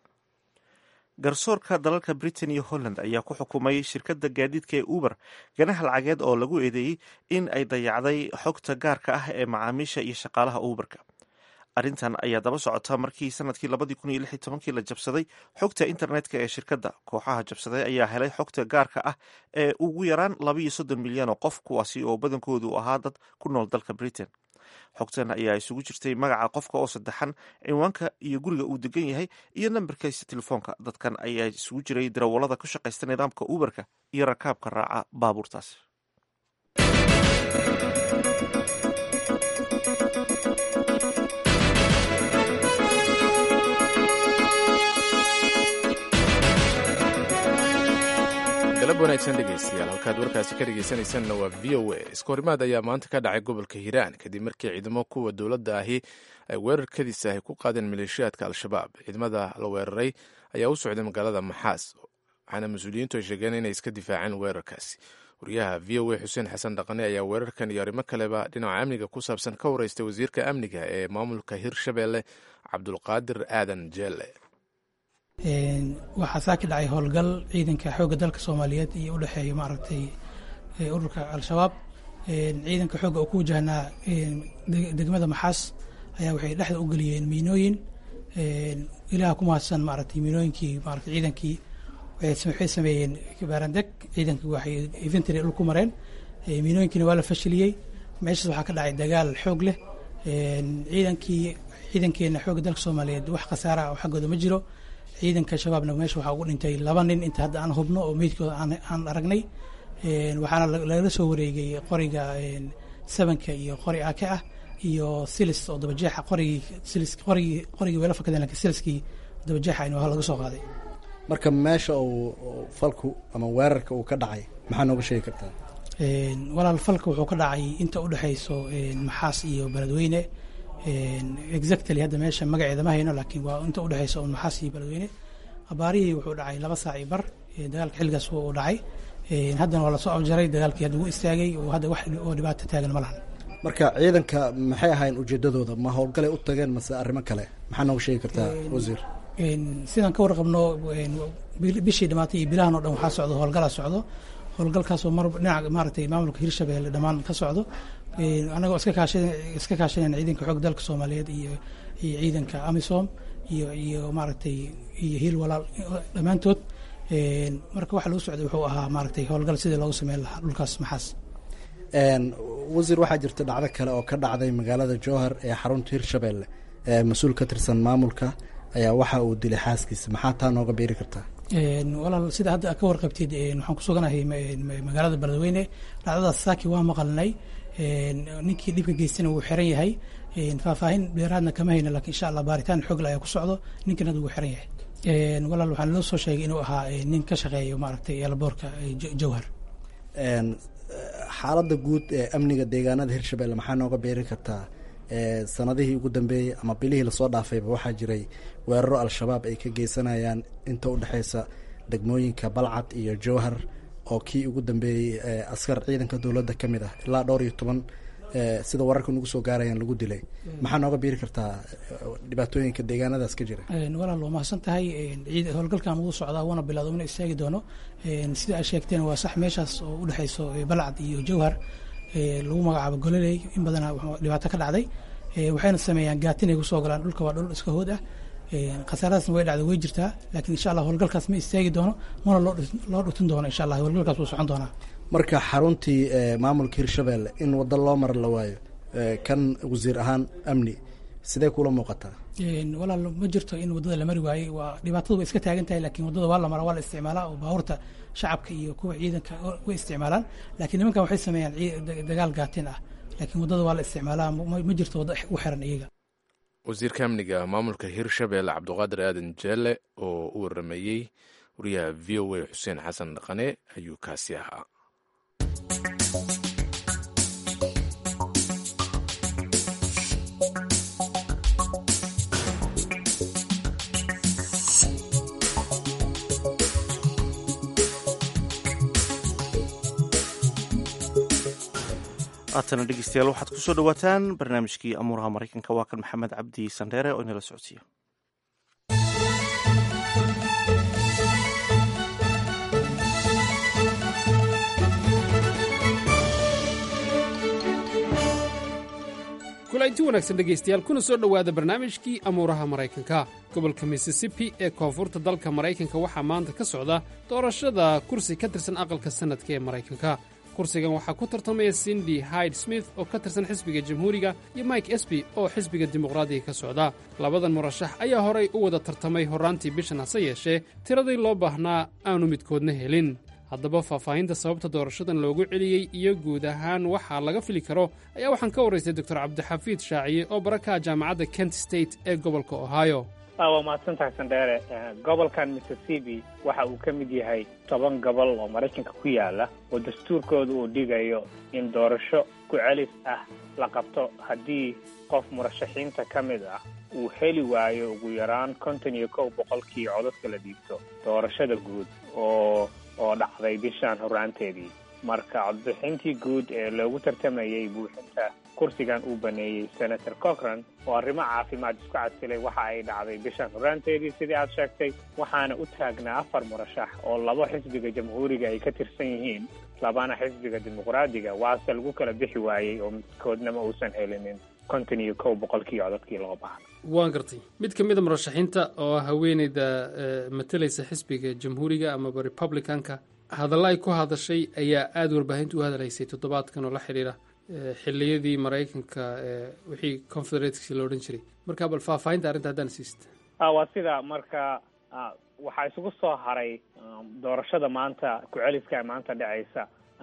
garsoorka dalalka britain iyo holland ayaa ku xukumay shirkadda gaadiidka ee uber ganaha lacageed oo lagu eedeeyey in ay dayacday xogta gaarka ah ee macaamiisha iyo shaqaalaha uberka arrintan ayaa daba socota markii sanadkii labadii kun iyo lix iyo tobankii la jabsaday xogta internetka ee shirkadda kooxaha jabsaday ayaa helay xogta gaarka ah ee ugu yaraan labaiyo soddon milyan oo qof kuwaasi oo badankoodu ahaa dad ku nool dalka britain xogtan ayaa isugu jirtay magaca qofka oo saddexan cinwaanka iyo guriga uu degan yahay iyo nambarkiisa telefoonka dadkan ayaa isugu jiray darawallada ku shaqaysta nidaamka uberka iyo rakaabka raaca baabuurtaas galab wanaagsan dhegaystayaal halkaad warkaasi ka dhegaysanaysanna waa v o a iskahorimaad ayaa maanta ka dhacay gobolka hiiraan kadib markii ciidamo kuwa dowladda ahi ay weerarkadiisa ay ku qaadeen maleeshiyaadka al-shabaab ciidamada la weeraray ayaa u socday magaalada maxaas waxaana mas-uuliyiintu ay sheegeen inay iska difaaceen weerarkaasi wariyaha v o a xuseen xasan dhaqane ayaa weerarkan iyo arrimo kaleba dhinaca amniga ku saabsan ka wareystay wasiirka amniga ee maamulka hirshabeelle cabdulqaadir aadan jeelle waxaa saa ka dhacay howlgal ciidanka xoogga dalka soomaaliyeed iyo u dhexeeya maaragtay ururka al-shabaab ciidanka xoogga oo ku wajahnaa degmada maxaas ayaa waxay dhexda u geliyeen miinooyin ilaah ku mahadsan maaragtay miinooyinkii maaragtay ciidankii waxay sameeyeen baarandeg ciidankii waxay infantry dhul ku mareen miinooyinkiina waa la fashiliyey meeshaas waxaa ka dhacay dagaal xoog leh ciidankii ciidankeena xoogga dalka soomaaliyeed wax khasaara oo xaggooda ma jiro ciidanka shabaabna meesha waxaa ugu dhintay laba nin inta hadda aan hubno oo meydkooda aan aragnay waxaana lagala soo wareegay qoriga sabanka iyo qori ake ah iyo silis oo dabajeexa qorigii silis qorigii qorigii weela fakadeen lakin siliskii dabajeexa in laga soo qaaday marka meesha uu falku ama weerarka uu ka dhacay maxaa nooga sheegi kartaa walaal falka wuxuu ka dhacay inta u dhexayso maxaas iyo beledweyne exactly hadda meesha magaceeda ma hayno laakiin waa inta udhexaysa un maxaas iyo beledweyne abaarihii wuxuu dhacay laba saac iyo bar dagaalka xilligaas uu dhacay haddana waa lasoo afjaray dagaalkii hadda wuu istaagay oo hadda wax oo dhibaato taagan ma lahan marka ciidanka maxay ahayn ujeedadooda ma howlgalay u tageen mase arrimo kale maxaa nooga sheegi kartaa wasiir sidaan ka warqabno bishii dhamaatay iyo bilahan o dhan waxaa socdo howlgalaa socdo howlgalkaasoo mar dhinaca maaragtay maamulka hirshabeelle dhammaan ka socdo anagoo iska kaashan iska kaashanayna ciidanka xoog dalka soomaaliyeed iyo iyo ciidanka amisom iyo iyo maaragtay iyo hiil walaal dhammaantood marka waxa lagu socday wuxuu ahaa maaragtay howlgal sidii loogu sameyn lahaa dhulkaas maxaas wasiir waxaa jirta dhacdo kale oo ka dhacday magaalada jowhar ee xarunta hirshabeelle ee mas-uul ka tirsan maamulka ayaa waxa uu dilay xaaskiisa maxaa taa nooga beeri kartaa walaal sida hadda ka warqabtid waxaan ku suganahay magaalada beledweyne dhacdadaas saaki waa maqalnay ninkii dhibka geystana wuu xiran yahay faahfaahin dheeraadna kama hayno lakiin insha allah baaritaan xoogle ayaa ku socdo ninkan wuu xiran yahay walaal waxaan loo soo sheegay inuu ahaa nin ka shaqeeyo maaragtay eelaboorka jawhar xaaladda guud ee amniga deegaanada hirshabelle maxaa nooga beeri kartaa sanadihii ugu dambeeyey ama bilihii lasoo dhaafayba waxaa jiray weeraro al-shabaab ay ka geysanayaan inta udhexeysa degmooyinka balcad iyo jowhar oo kii ugu dambeeyey askar ciidanka dowladda ka mid ah ilaa dhowr iyo toban sida wararka nugu soo gaarayaan lagu dilay maxaa nooga biiri kartaa dhibaatooyinka deegaanadaas ka jira walaal waa mahadsan tahay howlgalkan wuu socdaa wuuna bilowda una istaagi doono sida aad sheegteen waa sax meeshaas oo udhexeyso balcad iyo jowhar lagu magacaabo gololey in badana dhibaato ka dhacday waxayna sameeyaan gaatin ay kusoo galaan dhulka waa dhul iska hood ah khasaaradaasna way dhacda way jirtaa laakiin insha allah howlgalkaas ma istaagi doono mana loo dhutin doono insha allah howlgalkaas wuu socon doonaa marka xaruntii maamulka hirshabelle in waddo loo mara la waayo kan wasiir ahaan amni sidee kula muuqataa walaal ma jirto in waddada la mari waayey waa dhibaatadu way iska taagan tahay lakiin waddada waa la maraa waa la isticmaalaa oo baabuurta shacabka iyo kuwa ciidanka way isticmaalaan lakiin nimankan waxay sameeyaan dagaal gaatin ah laakiin waddada waa la isticmaalaa ma jirto waddo u xiran iyaga wasiirka amniga maamulka hirshabelle cabdiqaadir aadan jeelle oo u warameeyey wariyaha v o a xuseen xasan dhaqane ayuu kaasi ahaa haatana dhegeystayaal waxaad kusoo dhawaataan barnaamijkii amuuraha maraykanka waa kan maxamed cabdi sandheere oo inala socodsiiyo kulanti wanaagsan dhegaystayaal kuna soo dhowaada barnaamijkii amuuraha maraykanka gobolka missisipi ee koonfurta dalka maraykanka waxaa maanta ka socda doorashada kursi ka tirsan aqalka sannadka ee maraykanka kursigan waxaa ku tartamaya sindi hyde smith oo ka tirsan xisbiga jamhuuriga iyo mike esby oo xisbiga dimuqraadiga ka socda labadan murashax ayaa horay u wada tartamay horraantii bishan hase yeeshee tiradii loo baahnaa aanu midkoodna helin haddaba faahfaahinta sababta doorashadan loogu celiyey iyo guud ahaan waxaa laga fili karo ayaa waxaan ka warraystay doctor cabdixafiid shaaciye oo barakaha jaamacadda kent state ee gobolka ohio waa mahadsantahay sandheere gobolkan missisipi waxa uu ka mid yahay toban gobol oo maraykanka ku yaala oo dastuurkooda uu dhigayo in doorasho ku celis ah la qabto haddii qof murashaxiinta ka mid ah uu heli waayo ugu yaraan konton iyo kow boqolkii codadka la dhiibto doorashada guud oo oo dhacday bishaan horraanteedii marka codbixintii guud ee loogu tartamayey buuxinta kursigan uu baneeyey senator cochran oo arrimo caafimaad isku casilay waxa ay dhacday bishaan horraanteedii sidii aad sheegtay waxaana u taagnaa afar murashax oo laba xisbiga jamhuuriga ay ka tirsan yihiin labana xisbiga dimuqraadiga waase lagu kala bixi waayey oo midkoodnama uusan helinin konton iyo kow boqolkii codadkii loo baahna waan gartay mid ka mida murashaxiinta oo haweeneyda matalaysa xisbiga jamhuuriga amaba republicanka hadalla ay ku hadashay ayaa aada warbaahinta u hadalaysay toddobaadkan oo la xidhiira xiliyadii maraykanka wixii confederatesi lo odhan jiray marka bal faahfaahinta arrinta haddaan siista waa sida marka waxaa isugu soo haray doorashada maanta ku-celiska maanta dhacaysa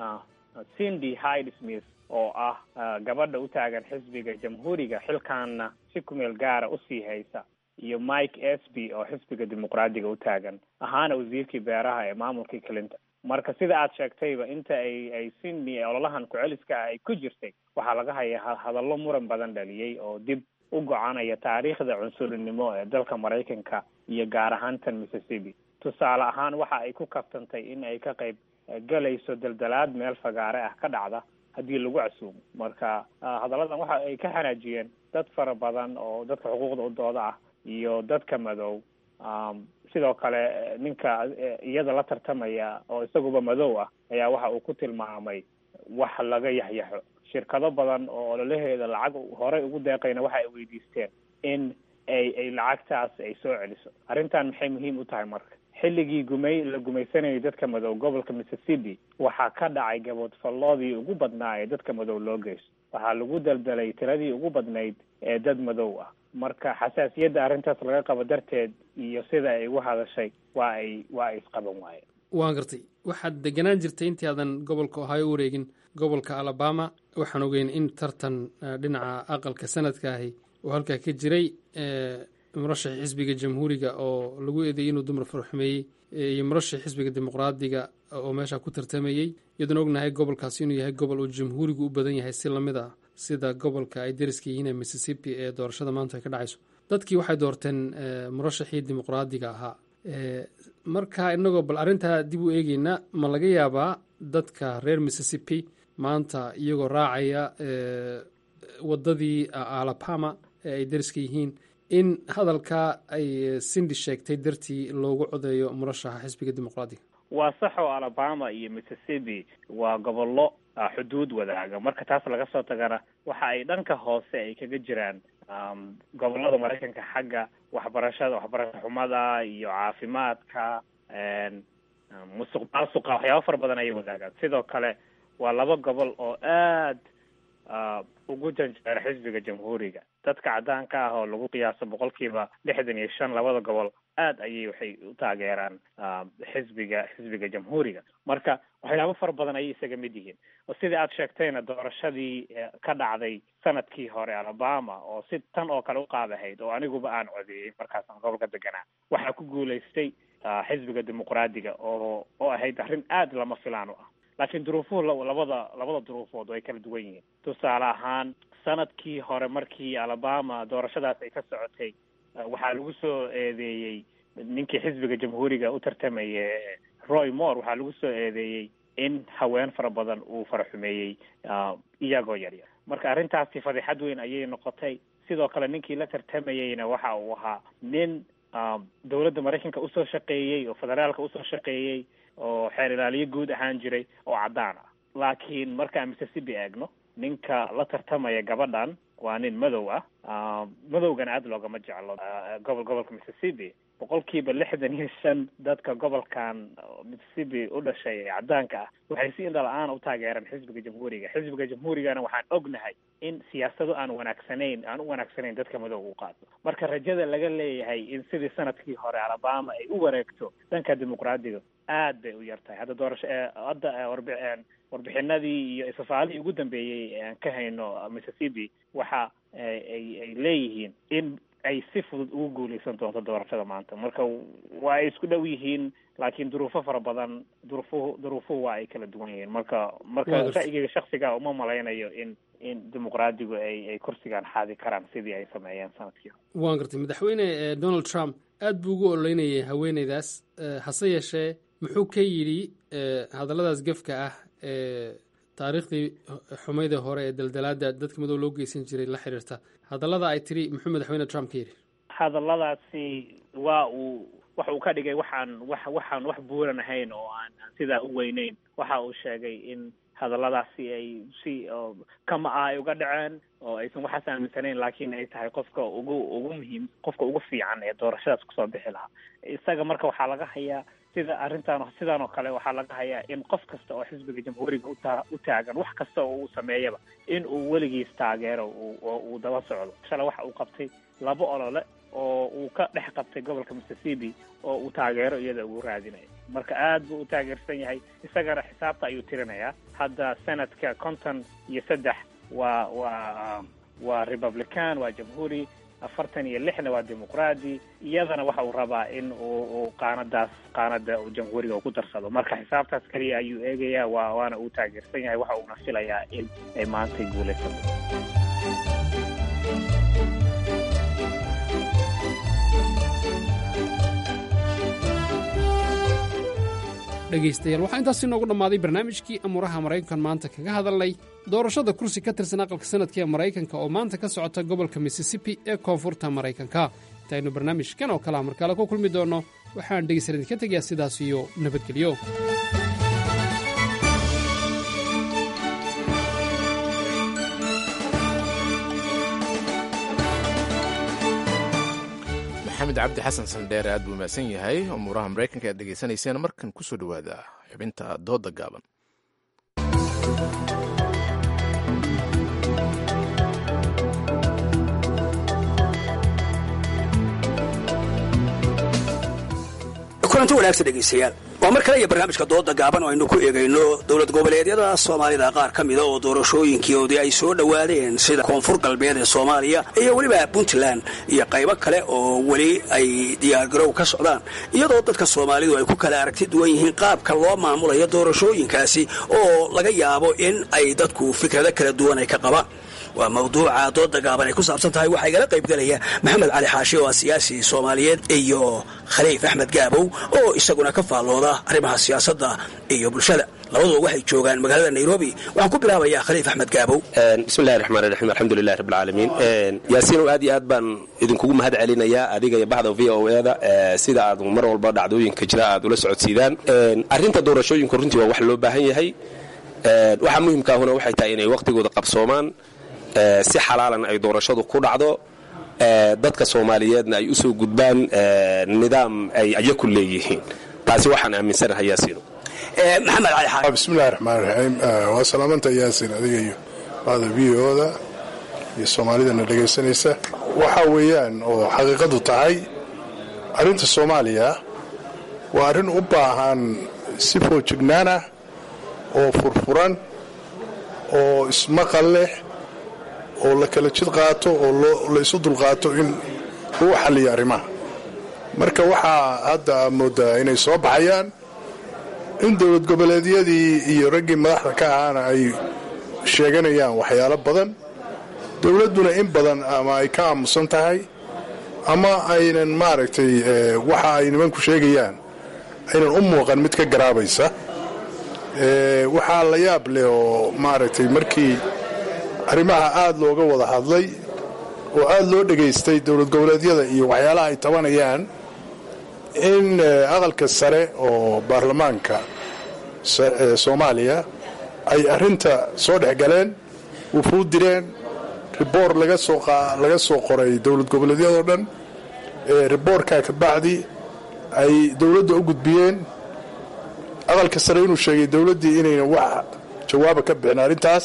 cindy hyde smith oo ah gabadha u taagan xisbiga jamhuuriga xilkaanna si kumeel gaara usii haysa iyo mike esby oo xisbiga dimuqraadiga u taagan ahaana wasiirkii beeraha ee maamulkii clinton marka sida aad sheegtayba inta ay ay sydney ololahan ku-celiska ah ay ku jirtay waxaa laga hayaa hadallo muran badan dhaliyey oo dib u gocanaya taariikhda cunsurinimo ee dalka maraykanka iyo gaar ahaan tan mississippi tusaale ahaan waxa ay ku kabtantay in ay ka qayb galayso daldalaad meel fagaare ah ka dhacda haddii lagu casuumo marka hadalladan waxa ay ka xanaajiyeen dad fara badan oo dadka xuquuqda u dooda ah iyo dadka madow sidoo kale ninka iyada la tartamaya oo isaguba madow ah ayaa waxa uu ku tilmaamay wax laga yaxyaxo shirkado badan oo ololaheeda lacag horey ugu deeqayna waxa ay weydiisteen in ay ay lacagtaas ay soo celiso arrintan maxay muhiim u tahay marka xilligii gumay la gumaysanayay dadka madow gobolka mississippi waxaa ka dhacay gaboodfalloodii ugu badnaa ee dadka madow loo geysto waxaa lagu daldalay tiradii ugu badnayd ee dad madow ah marka xasaasiyadda arrintaas laga qabo darteed iyo sida ay ugu hadashay waa ay waa ay isqaban waayeen waan gartay waxaad deganaan jirtay intii aadan gobolka ohio wareegin gobolka alabama waxaan ogeyn in tartan dhinaca aqalka sanadka ahi oo halkaa ka jiray murashaxii xisbiga jamhuuriga oo lagu eedeeyey inuu dumar farxumeeyey iyo murashaxii xisbiga dimuqraadiga oo meesha ku tartamayey iyadoona ognahay gobolkaasi inuu yahay gobol uu jamhuurigu u badan yahay si lamid ah sida gobolka ay dariska yihiin ee mississippi ee doorashada maanta ay ka dhacayso dadkii waxay doorteen murashaxii dimuqraadiga ahaa marka inagoo bal arrintaa dib u eegeyna ma laga yaabaa dadka reer mississippi maanta iyagoo raacaya waddadii alabama ee ay dariska yihiin in hadalkaa ay sindi sheegtay dartii loogu codeeyo murashaxa xisbiga dimuqraadiga waa sax oo alabama iyo mississippi waa gobollo xuduud wadaaga marka taas laga soo tagana waxa ay dhanka hoose ay kaga jiraan gobollada maraykanka xagga waxbarashada waxbarasho xumada iyo caafimaadka musuq maasuqa waxyaaba fara badan ayay wadaagaan sidoo kale waa laba gobol oo aad ugu janjeera xisbiga jamhuuriga dadka caddaanka ah oo lagu qiyaaso boqolkiiba lixdan iyo shan labada gobol aad ayay waxay u taageeraan xisbiga xisbiga jamhuuriga marka waxyaabo fara badan ayay isaga mid yihiin oo sidai aad sheegtayna doorashadii ka dhacday sanadkii hore alabama oo si tan oo kale u qaadahayd oo aniguba aan codeeyey markaasaan gobolka deganaa waxaa ku guulaystay xisbiga dimuqraadiga oo oo ahayd arrin aad lama filaan u ah laakiin duruufuhu labada labada duruufood way kala duwan yihiin tusaale ahaan sanadkii hore markii alabama doorashadaas ay ka socotay waxaa lagu soo eedeeyey ninkii xisbiga jamhuuriga u tartamaya roy moore waxaa lagu soo eedeeyey in haween fara badan uu faraxumeeyey iyagoo yaryar marka arrintaasi fadixad weyn ayay noqotay sidoo kale ninkii la tartamayeyna waxa uu ahaa nin dowladda maraykanka usoo shaqeeyey oo federaalka usoo shaqeeyey oo xeer ilaaliyo guud ahaan jiray oo caddaan ah laakiin markaan mississippi eegno ninka la tartamaya gabadhan waa nin madow ah madowgana aada loogama jeclo gobol gobolka mississippi boqolkiiba lixdan iyo shan dadka gobolkan mississippi u dhashay ee caddaanka ah waxay si indhala-aan u taageeraan xisbiga jamhuuriga xisbiga jamhuurigana waxaan ognahay in siyaasado aan wanaagsanayn aan u wanaagsanayn dadka madow u qaato marka rajada laga leeyahay in sidii sanadkii hore alabama ay u wareegto dhanka dimuqraadiga aad bay u yar tahay hadda doorasho hadda warbi warbixinadii iyo isafaalihii ugu dambeeyey aan ka hayno mississippi waxa ay ay leeyihiin in ay si fudud ugu guuleysan doonto doorashada maanta marka waa ay isku dhow yihiin laakiin duruufo fara badan duruufuhu duruufuhu waa ay kala duwan yihiin marka marka ra'yigeyga shaksiga uma malaynayo in in dimuqraadigu ay ay kursigan xaadi karaan sidii ay sameeyeen sanadkii waan gartay madaxweyne donald trump aad buu ugu ololeynayay haweeneydaas hase yeeshee muxuu ka yidhi hadalladaas gefka ah ee taariikhdii xumayda hore ee daldalaada dadka madow loo geysan jiray la xiriirta hadallada ay tiri muxuu madaxweyne trump ka yidhi hadalladaasi waa uu waxa uu ka dhigay waxaan wax waxaan wax buuran ahayn oo aan aan sidaa u weyneyn waxa uu sheegay in hadalladaasi ay si kama ah ay uga dhaceen oo aysan waxaas aaminsanayn laakiin ay tahay qofka ugu ugu muhiim qofka ugu fiican ee doorashadaas kusoo bixi lahaa isaga marka waxaa laga hayaa sida arrintan sidan oo kale waxaa laga hayaa in qof kasta oo xisbiga jamhuuriga uta u taagan wax kasta oo uu sameeyaba in uu weligiis taageero oo uu daba socdo shalay waxa uu qabtay laba olole oo uu ka dhex qabtay gobolka mississippi oo uu taageero iyada ugu raadinayo marka aad buu u taageersan yahay isagana xisaabta ayuu tirinayaa hadda sanadka konton iyo saddex waa waa waa republican waa jamhuuri afartan iyo lixna waa dimuqraadi iyadana waxa uu rabaa in uu uu qaanadaas qaanada uu jamhuuriga uu ku darsado marka xisaabtaas keliya ayuu eegayaa waa waana uu taageersan yahay waxa uuna filayaa in ay maantay guulaysato dhegaystayaal waxaa intaasi noogu dhammaaday barnaamijkii amuuraha maraykankan maanta kaga hadalnay doorashada kursi ka tirsan aqalka sanadka ee maraykanka oo maanta ka socota gobolka mississippi ee koonfurta maraykanka intaynu barnaamijkan oo kale markaale ku kulmi doonno waxaan dhegaysan idinka tegayaa sidaas iyo nabadgelyo maxamed cabdi xasan sandheere aad buu mahadsan yahay umuuraha maraykanka aad dhegaysanayseen markan kusoo dhowaada xubinta dooda gaaban kulanti wanaagsan dhegaystayaal waa mar kale iyo barnaamijka dooda gaaban oo aynu ku eegayno dowlad goboleedyada soomaalida qaar ka mida oo doorashooyinkoodii ay soo dhowaadeen sida koonfur galbeed ee soomaaliya iyo weliba puntland iyo qaybo kale oo weli ay diyaargarow ka socdaan iyadoo dadka soomaalidu ay ku kala aragti duwan yihiin qaabka loo maamulayo doorashooyinkaasi oo laga yaabo in ay dadku fikrado kala duwan ay ka qabaan waa mawduuca dooda gaaban ay ku saabsan tahay waxaa igala qaybgelaya maxamed cali xaashi oo ah siyaasi soomaaliyeed iyo khaliif axmed gaabow oo isaguna ka faallooda arrimaha siyaasadda iyo bulshada labaduba waxay joogaan magaalada nairobi waxaan ku bilaabayaa khaliif axmed gaabow bismillahi raxmaan raxiim alxamdulilahi rabbilcaalamiin yaasiinow aad iyo aad baan idinkugu mahad celinayaa adiga iyo baxda v o eda sida aad mar walba dhacdooyinka jira aad ula socodsiidaan arrinta doorashooyinku runtii waa wax loo baahan yahay waxaa muhimkaahuna waxay tahay inay waqtigooda qabsoomaan si xalaalan ay doorashadu ku dhacdo dadka soomaaliyeedna ay u soo gudbaan nidaam ay ayaku leeyihiin taasi waxaan aaminsanahay yaasiino maxamed cali xaashi bismillahi raxmaan raxiim waa salaamanta yaasin adiga iyo bacda v o-da iyo soomaalidana dhegaysanaysa waxa weeyaan oo xaqiiqadu tahay arrinta soomaaliya waa arrin u baahan si foojignaana oo furfuran oo ismaqal leh oo la kala jid qaato oo la isu dulqaato in lagu xalliyo arrimaha marka waxaa hadda moodaa inay soo baxayaan in dowlad goboleedyadii iyo raggii madaxda ka ahaana ay sheeganayaan waxyaalo badan dowladduna in badan ama ay ka aamusan tahay ama aynan maaragtay waxa ay nimanku sheegayaan aynan u muuqan mid ka garaabaysa waxaa la yaab leh oo maaragtay markii arrimaha aad looga wada hadlay oo aad loo dhegaystay dowlad goboleedyada iyo waxyaalaha ay tabanayaan in aqalka sare oo baarlamaanka soomaaliya ay arrinta soo dhex galeen wufuud direen riboor laga soo qoray dowlad goboleedyadoo dhan riboorkaa ka bacdi ay dowladda u gudbiyeen aqalka sare inuu sheegay dowladdii inayna wax jawaaba ka bixin arrintaas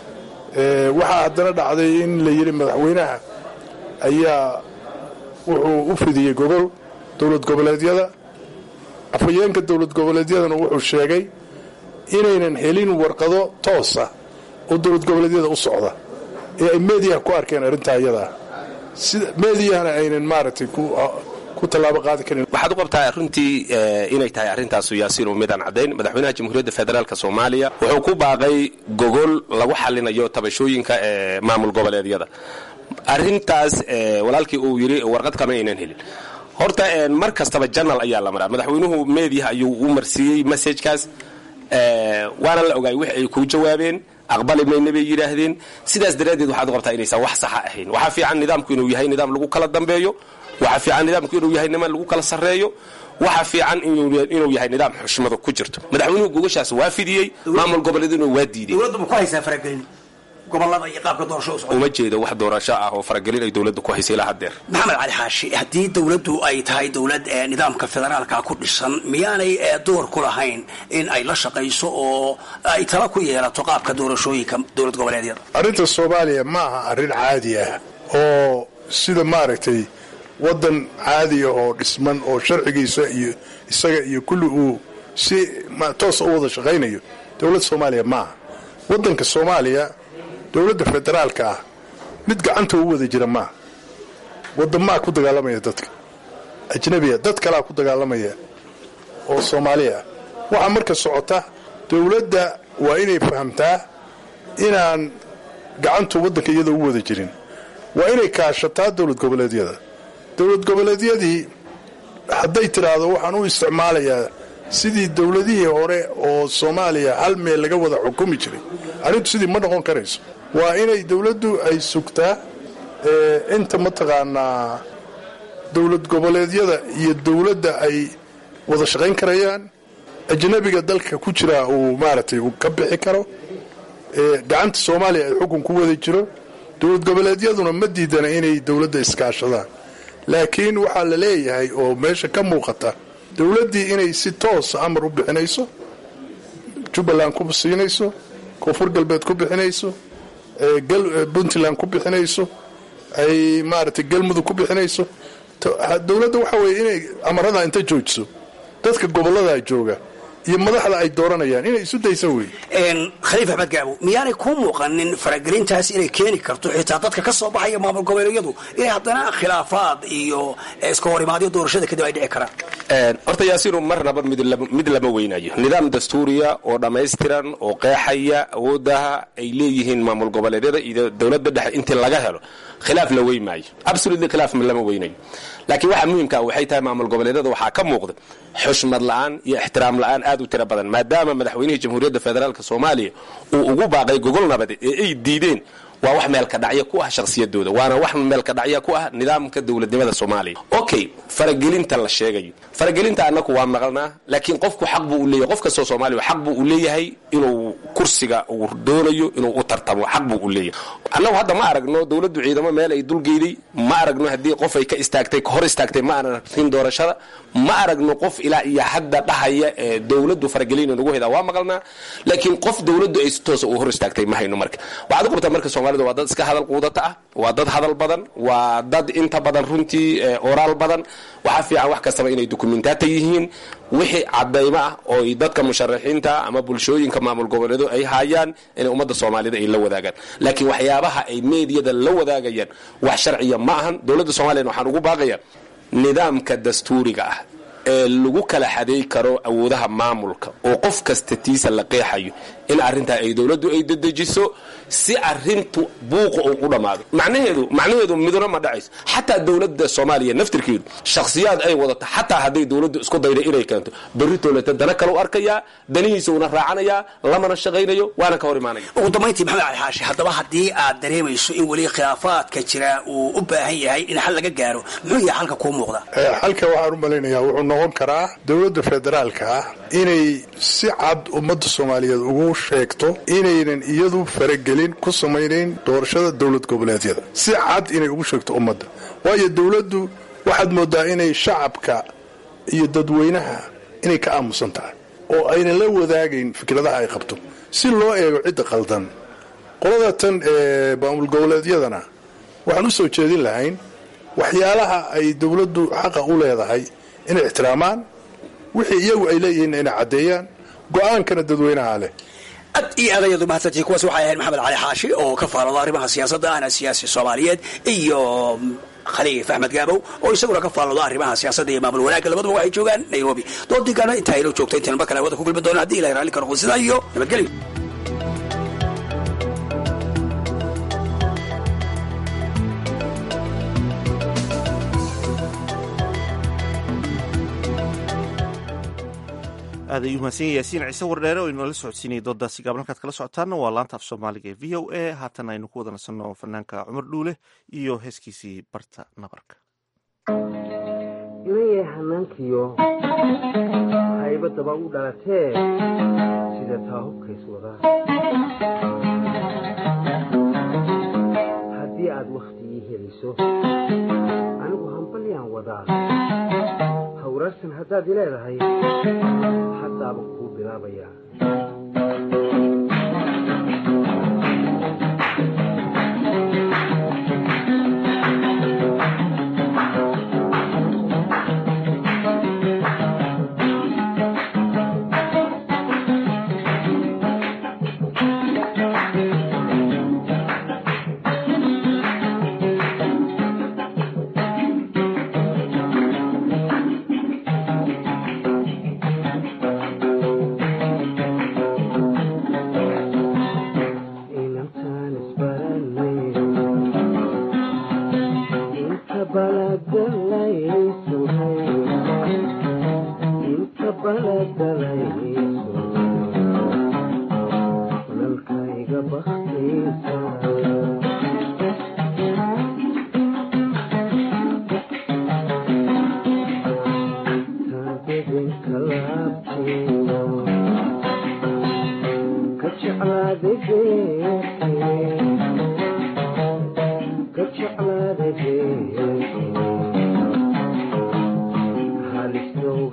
waxaa haddana dhacday in la yidhi madaxweynaha ayaa wuxuu u fidiyey gogol dowlad goboleedyada afhayeenka dowlad goboleedyadana wuxuu sheegay inaynan helin warqado toosa oo dowlad goboleedyada u socda ee ay meediyaha ku arkeen arrintaa iyadaa sida meediyahana aynan maaragtay ku tallaabo qaadi karin waxaad u qabtaa runtii inay tahay arrintaasu yaasiinu midaan caddayn madaxweynaha jamhuuriyadda federaalk soomaaliya wuxuu ku baaqay gogol lagu xallinayo tabashooyinka ee maamul goboleedyada arrintaas walaalkii uu yidhi warqad kama aynan helin horta mar kastaba janal ayaa la maraa madaxweynuhu meediyaha ayuu u marsiiyey messajkaas waana la ogaay wix ay kuu jawaabeen aqbali mayna bay yidhaahdeen sidaas daraaddeed waxaad u qabtaa inaysan wax saxa ahayn waxaa fiican nidaamku inuu yahay nidaam lagu kala dambeeyo waxaa fiican nidaamku inuu yahay niman lagu kala sarreeyo waxaa fiican inuu yahay nidaam xushmado ku jirto madaxweynuhu gogashaas waa fidiyey maamul goboleeduna waa diiday gobolada iyo qaabka doorasho uma jeedo wax doorasho ah oo faragelin ay dowladda ku haysay ilaa haddeer maxamed cali xaashi haddii dowladdu ay tahay dowlad ee nidaamka federaalka ku dhisan miyaanay door ku lahayn in ay la shaqayso oo ay tala ku yeelato qaabka doorashooyinka dowlad goboleedyada arrinta soomaaliya ma aha arrin caadi ah oo sida maaragtay waddan caadi ah oo dhisman oo sharcigiisa iyo isaga iyo kulli uu si toosa u wada shaqaynayo dowladda soomaaliya ma aha waddanka soomaaliya dowladda federaalka ah mid gacanta u wada jira maaha waddamaa ku dagaalamaya dadka ajnabiya dad kalaa ku dagaalamaya oo soomaaliya ah waxaa marka socota dowladda waa inay fahamtaa inaan gacantu waddanka iyada u wada jirin waa inay kaashataa dowlad goboleedyada dowlad goboleedyadii hadday tidhaahdo waxaan u isticmaalayaa sidii dowladihii hore oo soomaaliya hal meel laga wada xukumi jiray arrintu sidii ma noqon karayso waa inay dowladdu ay sugtaa inta mataqaanaa dowlad goboleedyada iyo dowladda ay wada shaqayn karayaan ajnabiga dalka ku jira uu maaragtay uu ka bixi karo gacanta soomaaliya ay xukun ku wada jiro dowlad goboleedyaduna ma diidana inay dowladda iskaashadaan laakiin waxaa la leeyahay oo meesha ka muuqata dowladdii inay si toosa amar u bixinayso jubbaland ku siinayso koonfur galbeed ku bixinayso puntland ku bixinayso ay maaragtay galmudug ku bixinayso dowladda waxa weeye inay amaradaa inta joojiso dadka gobolladaa jooga iyo madaxda ay dooranayaan inay isu daysa wey khaliif axmed gaabo miyaanay kuu muuqanin faragelintaas inay keeni karto xitaa dadka ka soo baxaya maamul goboleedyadu inay haddana khilaafaad iyo iska horimaadyo doorashada kadib ay dhici karaan horta yaasiinu marnaba mid lama weynayo nidaam dastuuriya oo dhammaystiran oo qeexaya awoodaha ay leeyihiin maamul goboleedyada iyo dowladda dhexe intii laga helo khilaaf la wey maayo absolutely khilaaf lama weynayo laakiin waxa muhimka waxay tahay maamul goboleedyada waxaa ka muuqda xushmad la-aan iyo ixtiraam la-aan aad u tiro badan maadaama madaxweynihii jamhuuriyadda federaalk soomaaliya uu ugu baaqay gogol nabadeed ee ay diideen waa wax meelka dhacya ku ah shakhsiyadooda waana wax meelka dhacya ku ah nidaamka dowladnimada soomaaliya okay faragelinta la sheegayo faragelinta annaku waa maqalnaa laakiin qofku xaq buu u leeyahay qof kastoo soomaaliya xaq buu u leeyahay inuu kursiga uu doonayo inuu u tartamo xaq buu u leeyahay annagu hadda ma aragno dowladdu ciidamo meel ay dulgeyday ma aragno haddii qof ay ka istaagtay hor istaagtay ma aanan arkin doorashada ma aragno qof ilaa iyo hadda dhahaya ee dowladdu faragelina nagu hedaa waa maqalnaa laakiin qof dowladdu ay si toosa u hor istaagtay ma hayno marka waxaad u qabtaa marka soomaalida waa dad iska hadal quudata ah waa dad hadal badan waa dad inta badan runtii oraal badan waxaa fiican wax kastaba inay dokumentaata yihiin wixii cadaymo ah oo ay dadka musharaxiinta ama bulshooyinka maamul goboleedo ay haayaan inay ummadda soomaalida ay la wadaagaan laakiin waxyaabaha ay meediyada la wadaagayaan wax sharciya ma ahan dowladda soomaliyan waxaan ugu baaqaya nidaamka dastuuriga ah ee lagu kala xadeey karo awoodaha maamulka oo qof kasta tiisa la qeexayo in arrintaa ay dowladdu ay dedejiso si arintu buuqa uu u dhammaado macnaheedu macnaheedu midna ma dhacayso xataa dowladda soomaaliya naftirkeedu shakhsiyaad ay wadato xataa hadday dowladdu isku dayda inay keento berri toolata dana kale u arkayaa danihiisa una raacanayaa lamana shaqaynayo waana ka hor imaanaya ugu dambayntii maxamed cali xaashi haddaba haddii aad dareemayso in weli khilaafaadka jira uu u baahan yahay in xal laga gaaro muxuu yahay xalka kuu muuqda xalka waxaan u malaynayaa wuxuu noqon karaa dowladda federaalka ah inay si cad ummadda soomaaliyeed ugu sheegto inaynan iyadu faragelin ku samaynayn doorashada dowlad goboleedyada si cad inay ugu sheegto ummadda waayo dowladdu waxaad moodaa inay shacabka iyo dadweynaha inay ka aamusan tahay oo aynan la wadaagayn fikradaha ay qabto si loo eego cidda qaldan qolada tan ee maamul goboleedyadana waxaan u soo jeedin lahayn waxyaalaha ay dowladdu xaqa u leedahay inay ixtiraamaan wixii iyagu ay leeyihiin inay caddeeyaan go-aankana dadweynaha leh ad iyo aad ayaad umahadsantihiin kuwaas waxay ahayd maxamed cali xaashi oo ka faalooda arrimaha siyaasadda ahna siyaasi soomaaliyeed iyo khaliif axmed gaabow oo isaguna ka faalooda arrimaha siyaasadda iyo maamul wanaagga labaduba waxay joogaan nairobi doodigaana intaa inoo joogta intaynu mar kale hawada ku kulmi doona haddii ilahay raalli ka noqdo sidaa iyo nabadgelyo aad ayuu mahadsan yahay yaasiin ciise wardheere oo inoola socodsiinayay doodaasi gaab halkaad kala socotaana waa laanta af soomaaliga ee v o a haatan aynu ku wada nasanno fanaanka cumar dhuule iyo heeskiisii barta nabarka inayay hanaankiyo haybadaba u dhalatee sida taa hubkays wadaa haddii aad wakhtigii heliso anigu hambalyaan wadaa hawraarsan haddaad i leedahay haddaaba kuu bilaabayaa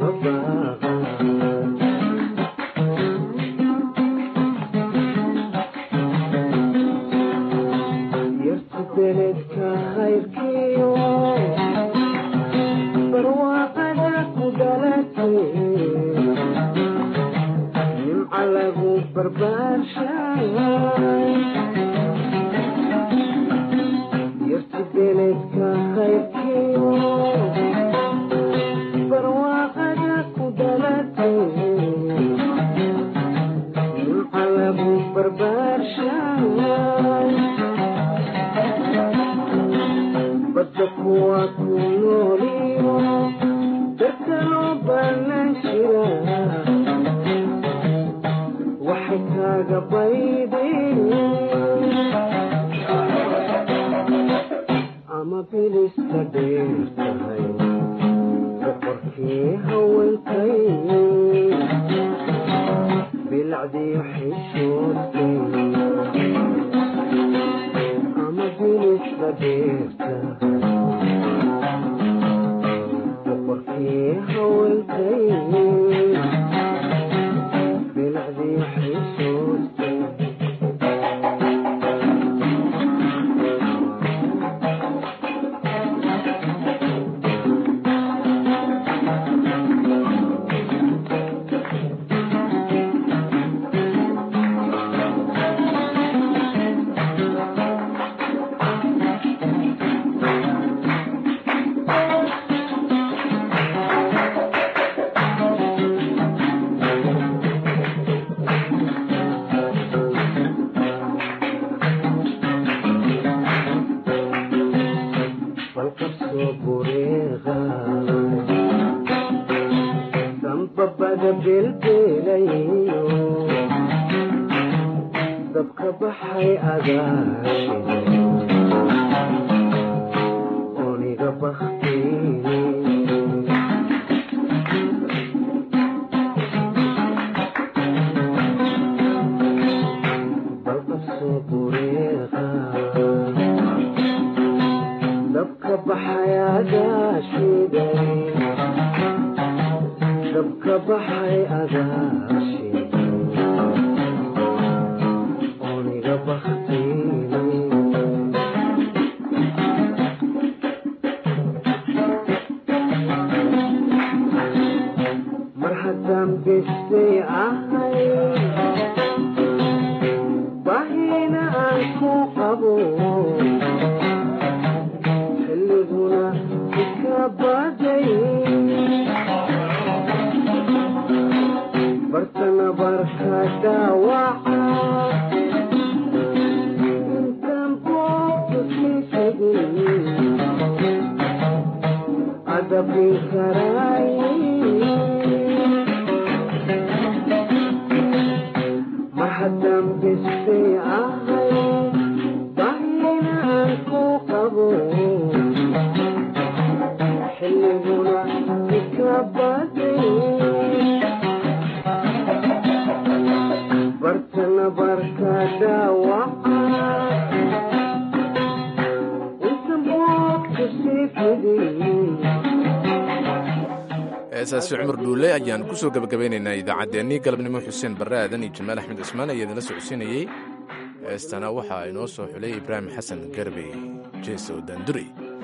heesaasi cumar dhuule ayaan ku soo gebagabaynaynaa idaacaddeenii galabnimo xuseen barre aadan iyo jamaal axmed cismaan ayaa idinla socodsiinayey heestana waxaa inoo soo xulay ibraahim xasan garbey jeesow daandurey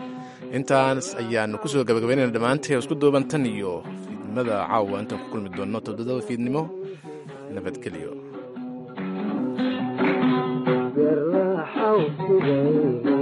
intaas ayaannu ku soo gebagabaynayna dhammaantay isku duuban tan iyo fiidnimada caawa intaan ku kulmi doonno toddobada fiidnimo nabadgelyo